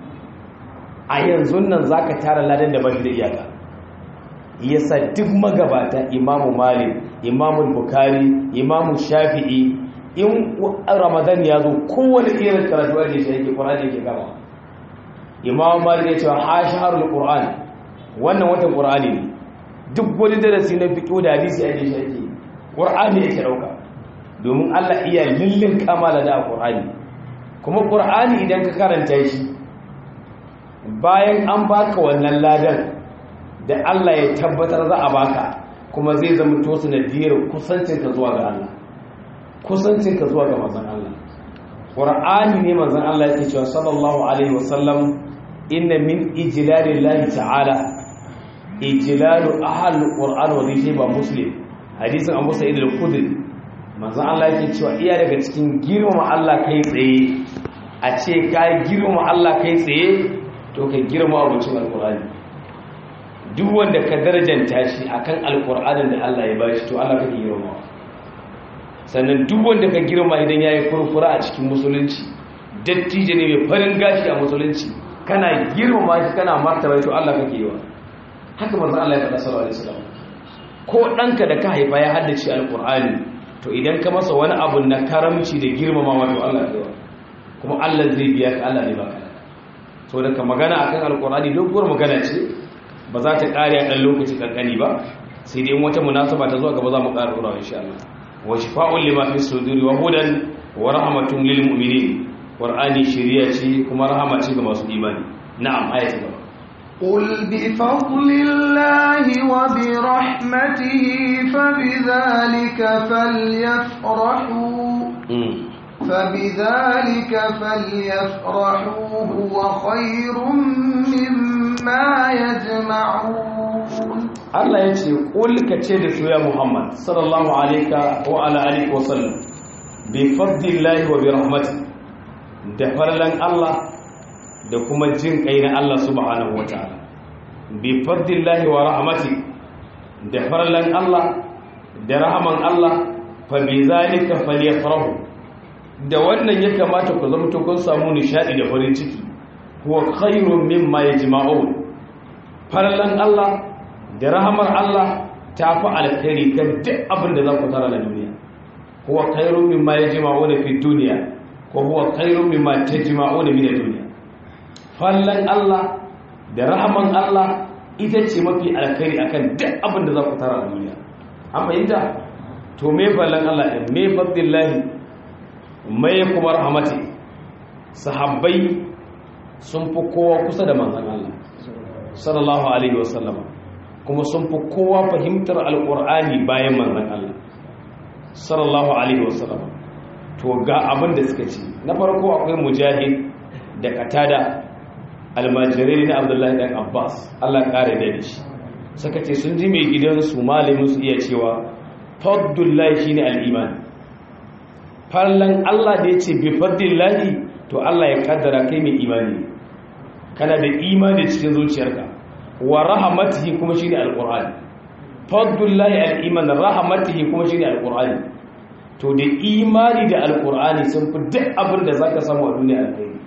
a yanzu nan za ka tara ladan da bashi da iyaka yasa duk magabata imamu malik imamu bukari imamu shafi'i in ramadan ya zo kowane irin karatu ake shi yake ƙwararri yake gaba imamu malik ya ce ha shaharul qur'an wannan watan qur'ani ne duk wani darasi na fiqh da hadisi ake shi yake qur'ani yake dauka domin Allah iya lillin kamala da qur'ani kuma qur'ani idan ka karanta shi bayan an baka wannan ladan da Allah ya tabbatar za a baka kuma zai zama to sanadiyar kusancinka zuwa ga Allah kusancinka zuwa ga manzon Allah Qur'ani ne manzon Allah yake cewa sallallahu alaihi wasallam inna min ijlalillahi ta'ala ijlalu ahli qur'an wa zai ba muslim hadisin Abu Sa'id al-Khudri manzon Allah yake cewa iya daga cikin girmama Allah kai tsaye a ce ka girmama Allah kai tsaye to ka girma abincin alqur'ani duk wanda ka darajanta shi akan alqur'anin da Allah ya bashi to Allah kake girmamawa sannan duk wanda ka girma idan ya yi furfura a cikin musulunci dattijo ne mai farin gashi a musulunci kana girma shi kana martaba to Allah kake yi wa haka manzon Allah ya faɗa sallallahu alaihi wasallam ko ɗanka da ka haifa ya haddace alqur'ani to idan ka masa wani abu na karamci da girmamawa to Allah ya yi kuma Allah zai biya ka Allah ne baka to da ka magana akan alqur'ani doguwar magana ce ba za ta ƙare a ɗan lokaci kankani ba sai dai wata munasaba ta zuwa gaba za mu ƙara ɗora insha Allah وشفاء لما في الصدور وهدى ورحمة للمؤمنين قرآني شريعة كما رحمة كما إيماني نعم آية الله قل بفضل الله وبرحمته فبذلك فليفرحوا فبذلك فليفرحوا هو خير مما يجمعون Allah ya ce ƙulka ce da su ya Muhammad sallallahu alaika wa ala alihi wa sallam bi fadlillahi wa bi rahmati da farlan Allah da kuma jin kai na Allah subhanahu wataala bi fadlillahi wa rahmati da farlan Allah da rahaman Allah fa bi zalika falyafrahu da wannan ya kamata ku zama to kun samu nishadi da farin ciki huwa khairun mimma yajma'un farlan Allah da rahamar Allah ta fi alkhairi kan duk abin da za ku tara na duniya huwa khairun mimma yajma'una fi dunya ko huwa khairun mimma tajma'una min ad-dunya fallan Allah da rahaman Allah ita ce mafi alkhairi akan duk abin da za ku tara na duniya an fahimta to me fallan Allah din me fadillahi me kuma rahmati sahabbai sun fi kowa kusa da manzon Allah sallallahu alaihi wasallama kuma sun fi kowa fahimtar alƙur'ani bayan manzan Allah sallallahu alaihi wasallam to ga abin da suka ce na farko akwai mujahid da katada almajirai na abdullahi dan abbas Allah ƙara da shi suka ce sun ji mai gidansu malamin su iya cewa faddullahi shine al-iman farlan Allah da yace bi faddillahi to Allah ya kaddara kai mai imani kana da imani cikin zuciyarka wa rahamatihi kuma shine alqur'ani fadlullahi al-iman rahamatihi kuma shine alqur'ani to da imani da alqur'ani sun fi duk abin da zaka samu a duniya alkhairi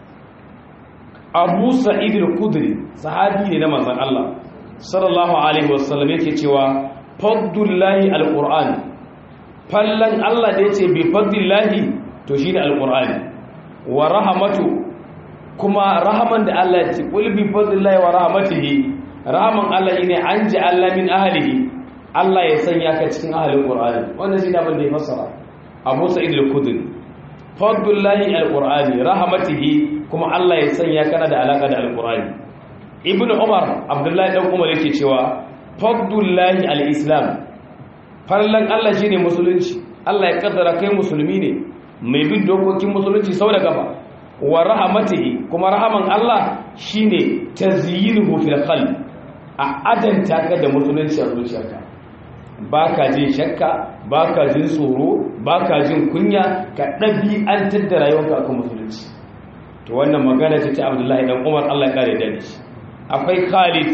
Abu Sa'id al-Khudri sahabi ne na manzon Allah sallallahu alaihi wasallam yake cewa fadlullahi alqur'ani fallan Allah da yace bi fadlillahi to shine alqur'ani wa rahamatu kuma rahaman da Allah ya ce qul bi fadlillahi wa rahmatihi rahaman Allah ne an ji Allah min ahlihi Allah ya sanya ka cikin ahlul qur'ani wannan shi ne abin da ya fassara Abu Sa'id al-Khudri fadlullahi al-qur'ani rahmatihi kuma Allah ya sanya kana da alaka da al-qur'ani Ibn Umar Abdullahi dan Umar yake cewa fadlullahi al-islam farlan Allah shine musulunci Allah ya kaddara kai musulmi ne mai bin dokokin musulunci sau da gaba wa rahamatihi kuma rahaman Allah shine tazyinuhu fil qalb a adanta ka da musulunci a zuciyarka baka jin shakka baka jin tsoro baka jin kunya ka ɗabi'antar da rayuwarka akan musulunci to wannan magana ce ta Abdullahi dan Umar Allah ya kare da shi akwai Khalid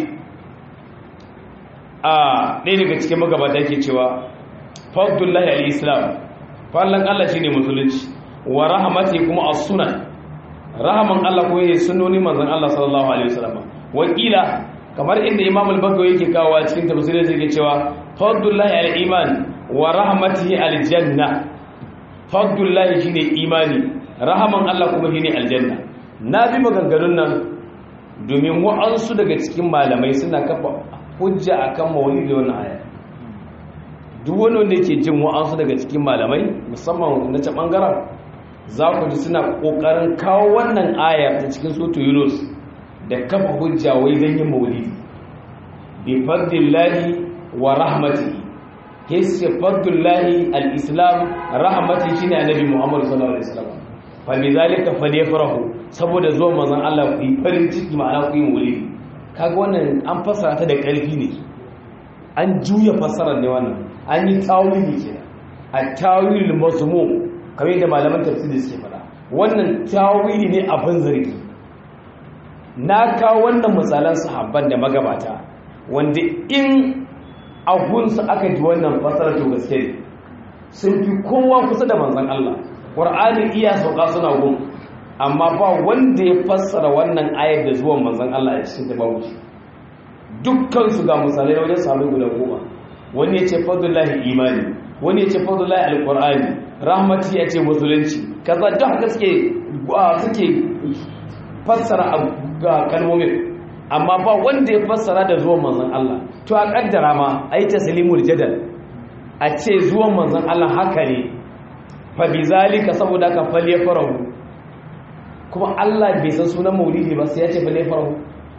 a ɗaya daga cikin magabata yake cewa fadlullahi al-islam fallan Allah shine musulunci wa rahmati kuma as-sunan rahaman Allah ko yayin sunnoni manzon Allah sallallahu alaihi wasallam wakila kamar inda Imam al-Bagawi yake kawo a cikin tafsirin yake cewa fadlullahi al-iman wa rahmatihi al-janna fadlullahi shine imani rahaman Allah kuma shine aljanna na bi maganganun nan domin wa'ansu daga cikin malamai suna kafa hujja akan maulidi wannan aya duk wani wanda yake jin wa'ansu daga cikin malamai musamman na ta bangaren za ku ji suna kokarin kawo wannan aya ta cikin soto yunus da kafa hujja wai don yin maulidi bi fadlillahi wa rahmatihi hisse fadlillahi al-islam rahmatihi shine annabi muhammad sallallahu alaihi wasallam fa bi zalika falyafrahu saboda zuwa manzon Allah ku yi farin ciki ma'ana ku yi maulidi kaga wannan an fassara ta da ƙarfi ne an juya fassarar ne wannan an yi tawili kenan a tawilul mazmum kamar yadda malaman tafsiri suke fada wannan tawili ne abin zargi na kawo wannan misalan sahabban da magabata wanda in ahunsu aka ji wannan fassarar to gaske ne sun fi kowa kusa da manzon Allah Qur'ani iya sauka suna gun amma ba wanda ya fassara wannan ayar da zuwan manzon Allah a cikin ta babu shi dukkan su ga misalai wajen sahabbai guda goma wani ya ce fadlullahi imani wani ya ce fadlullahi alqur'ani rahmati ya ce musulunci kaza da haka suke suke fassara ga kalmomin amma ba wanda ya fassara da zuwan manzon Allah to a kaddara ma ai taslimul jadal a ce zuwan manzon Allah haka ne fa bizalika saboda ka falle farahu kuma Allah bai san sunan maulidi ba sai ya ce falle farahu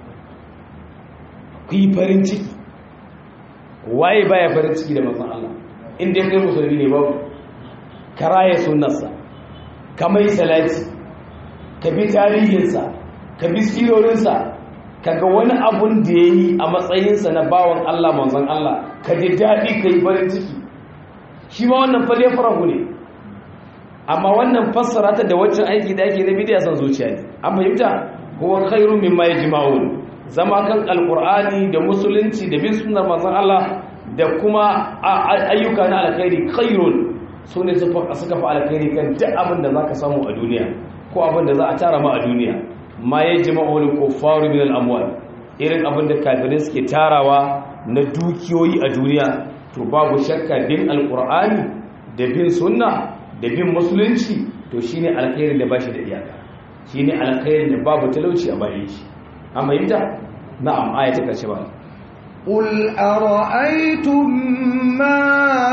ku yi farin ciki waye baya farin ciki da manzon Allah inda ya kai musulmi ne babu karaya sunnarsa ka mai salati ka bi tarihinsa ka bi sirorinsa ka ga wani abun da ya yi a matsayinsa na bawan Allah manzon Allah ka ji daɗi ka yi farin ciki shi ma wannan falle farahu ne amma wannan fassara ta da waccan aiki da ake na bidiya san zuciya ne an fahimta huwa khairu mimma yajma'un zama kan alqur'ani da musulunci da bin sunnar manzon Allah da kuma ayyuka na alkhairi khairun sune suka fa alkhairi kan duk abin da zaka samu a duniya ko abin da za a tara ma a duniya ma yajma'u al-kuffaru min al-amwal irin abin da kafirai suke tarawa na dukiyoyi a duniya to babu shakka bin alqur'ani da bin sunna da bin musulunci to shine alkhairin da bashi da iyaka shine alkhairin da babu talauci a bayan shi amma yinta na'am aya ta kace ba قل أرأيتم ما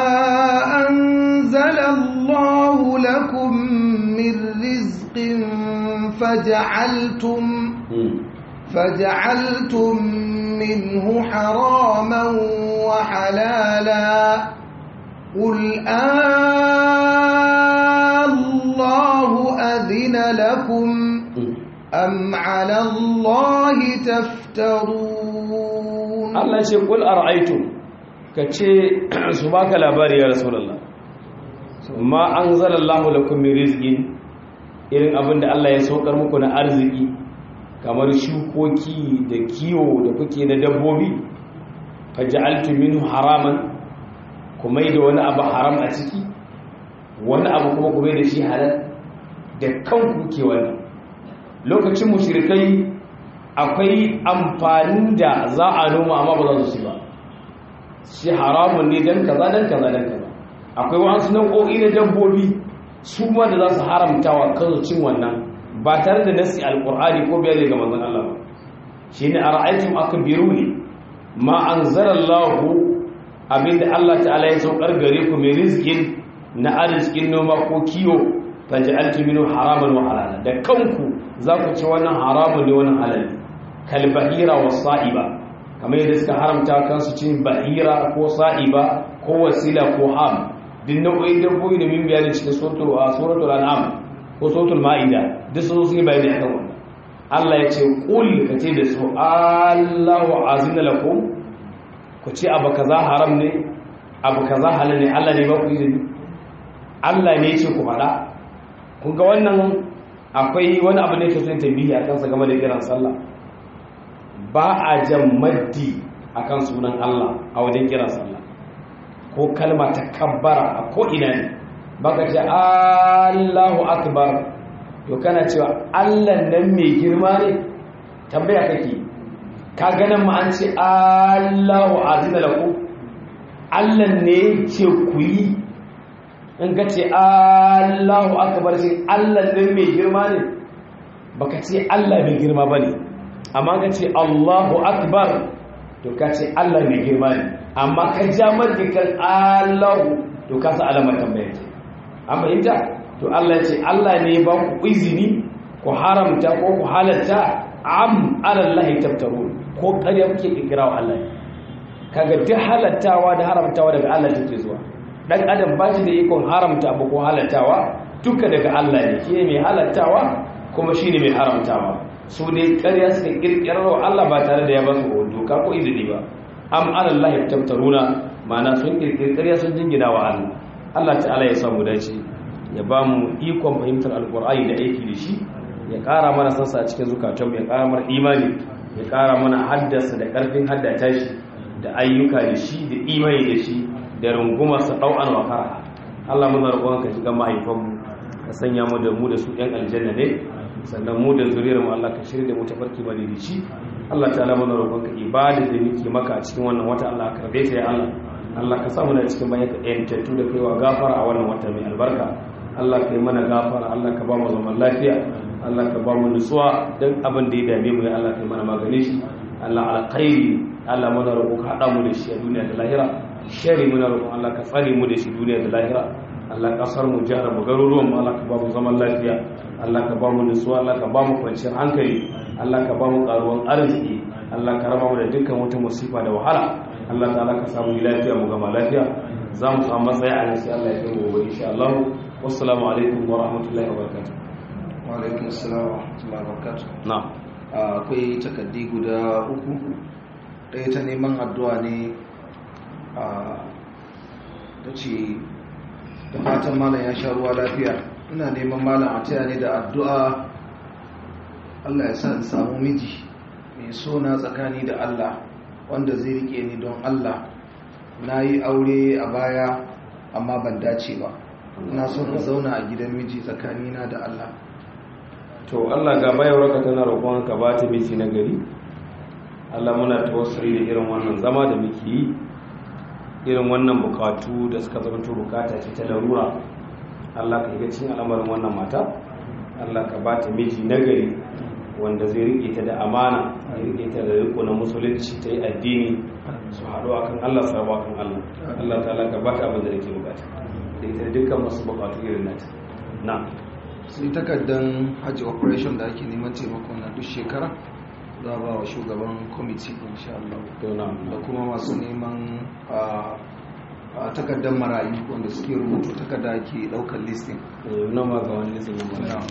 أنزل الله لكم من رزق فجعلتم فجعلتم منه حراما وحلالا قل الله أذن لكم أم على الله تفترون الله يقول قل أرأيتم كتشي سباك الأبار يا رسول الله ما أنزل الله لكم من رزق irin abin da Allah ya saukar muku na arziki kamar shukoki da kiwo da kuke na dabbobi faja'altu minhu haraman kuma da wani abu haram a ciki wani abu kuma kuma da shi halal da kanku ke wani lokacin mushrikai akwai amfanin da za a noma amma ba za su ci ba shi haramun ne dan kaza dan kaza dan kaza akwai wasu nau'o'i na dabbobi su ma da za su haramta wa kansu cin wannan ba tare da nasi alqur'ani ko bayani ga manzon Allah ba shine ara'aytum akbiruni ma anzalallahu abinda Allah ta'ala ya saukar gare ku mai rizkin na arzikin noma ko kiwo faj'altu minhu haraman wa halala da kanku za ku ci wannan haramun ne wannan halal kal bahira was sa'iba kamar yadda suka haramta kansu cin bahira ko sa'iba ko wasila ko ham din nau'o'in dabbobi da min bayani cikin suratul suratul an'am ko suratul ma'ida duk sun yi bayani akan wannan Allah ya ce qul kace da su Allahu azina lakum ku ce abu kaza haram ne abu kaza halal ne Allah ne ba ku izini Allah ne ce ku faɗa kun ga wannan akwai wani abu ne ke son tambihi a kansa game da kiran sallah ba a jan maddi akan sunan Allah a wajen kiran sallah ko kalma ta kabbara a ko ina ne baka ce Allahu akbar to kana cewa Allah nan mai girma ne tambaya kake ka ganin ma an ce Allahu azina lahu Allah ne ce ku yi in ka ce Allahu akbar sai Allah ne mai girma ne baka ce Allah mai girma bane amma ka ce Allahu akbar to ka ce Allah mai girma ne amma ka ja kan Allahu to ka sa alamar tambaya ce an fahimta to Allah ya ce Allah ne ba ku izini ku haramta ko ku halatta am alallahi tabtarun ko ƙarya kuke kikira wa Allah kaga duk halattawa da haramtawa daga Allah take zuwa dan adam ba shi da ikon haramta abu ko halattawa duka daga Allah ne shi mai halattawa kuma shine mai haramtawa su ne ƙarya suka kirkirar wa Allah ba tare da ya ba su doka ko izini ba am alallahi tabtaruna ma'ana sun kirkiri ƙarya sun jingina wa Allah Allah ta'ala ya samu dace ya ba mu ikon fahimtar alƙur'ani da aiki da shi ya ƙara mana sansa a cikin zukatanmu ya ƙara mana imani ya ƙara mana haddasa da ƙarfin haddata shi da ayyuka da shi da imani da shi da rungumarsa ɗau'an wa fara Allah muna roƙon ka shiga mahaifanmu ka sanya mu da mu da su ɗan aljanna ne sannan mu da zuriyar mu Allah ka shirya da mu tafarki bane da shi Allah ta'ala muna roƙon ka ibada da muke maka a cikin wannan wata Allah ka karbe ta ya Allah Allah ka sa mu da cikin bayan ka ƴantattu da kaiwa gafara a wannan wata mai albarka Allah ka yi mana gafara Allah ka ba mu zaman lafiya Allah ka ba mu nutsuwa don abin da ya dame mu ya Allah ka yi mana magani shi Allah alkhairi Allah muna roƙo ka haɗa mu da shi a duniya da lahira shari muna roƙo Allah ka tsare mu da shi duniya da lahira Allah kasar mu jihar mu garuruwan mu Allah ka ba mu zaman lafiya Allah ka ba mu nutsuwa Allah ka ba mu kwanciyar hankali Allah ka ba mu karuwan arziki Allah ka raba mu da dukkan wata musifa da wahala Allah ta'ala ka samu lafiya mu gama lafiya za mu samu matsayi a nan sai Allah ya kai mu gobe insha Allah wassalamu alaikum wa rahmatullahi wa barakatuh wa alaikum assalam wa rahmatullahi wa barakatuh na'am akwai takaddi guda uku ɗaya ta neman addu'a ne a ta ce da fatan malam ya sha ruwa lafiya ina neman malam a taya ne da addu'a Allah ya sa in samu miji mai sona tsakani da Allah wanda zai rike ni don Allah na yi aure a baya amma ban dace ba ina son in zauna a gidan miji tsakanina da Allah to Allah ga bayarwa ka tana roƙon ka ba ta miji na gari Allah muna tawassuli da irin wannan zama da muke yi irin wannan bukatu da suka zama to bukata ce ta larura Allah ka yi cikin al'amarin wannan mata Allah ka ba ta miji na gari wanda zai rike ta da amana ya rike ta da riko na musulunci ta yi addini su haɗu akan Allah su rabu akan Allah Allah ta'ala ka ba ta abin da yake bukata da ita da dukkan masu bukatu irin nata na sai takardan hajji operation da ake neman taimako na duk shekara za a ba wa shugaban kwamiti insha Allah na da kuma masu neman a takardar marayu wanda suke rubutu takarda ake daukar listing na ma ga wani lisan yin Na.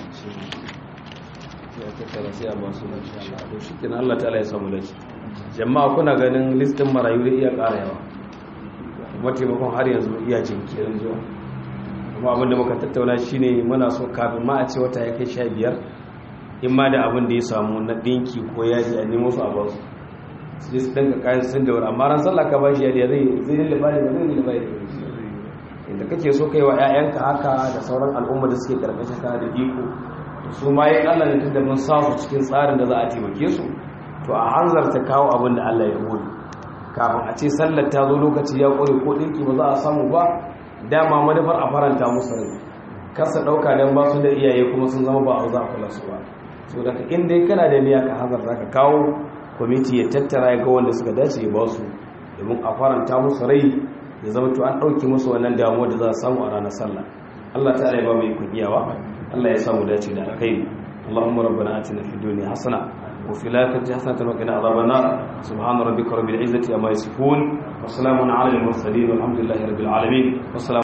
ya tattara sai a ba su insha Allah to shi kenan Allah ta'ala ya samu lafiya jama'a kuna ganin listin marayu da iya ƙara yawa kuma taimakon har yanzu iya jinkirin zuwa kuma abinda muka tattauna shine muna so kafin ma a ce wata ya kai sha biyar in ma da abin da ya samu na ɗinki ko yaji a nemo su a ba su su je su ɗinka kayan sun da wuri amma ran sallah ka ba shi yadda zai zai lullaba ne ba zai lullaba ne inda kake so kai wa 'ya'yanka haka da sauran al'umma da suke karkashin ka da iko su ma yi Allah ne tunda mun samu cikin tsarin da za a taimake su to a hanzarta kawo abin da Allah ya hori kafin a ce sallar ta zo lokaci ya ƙware ko ɗinki ba za a samu ba dama manufar a faranta musu rai kasa ɗauka don ba su da iyaye kuma sun zama ba a za a kula su ba so daga inda ya kana da niyya ka hanzarta ka kawo kwamiti ya tattara ya ga wanda suka dace ya ba su domin a faranta musu rai ya zama to an ɗauki musu wannan damuwa da za a samu a ranar sallah Allah ta'ala ya ba mu ikon iyawa Allah ya samu dace da alkhairi Allahumma rabbana atina fid dunya hasana wa fil akhirati hasanatan wa qina adhaban nar subhana rabbika rabbil izzati amma yasifun wa salamun ala al mursalin walhamdulillahi rabbil alamin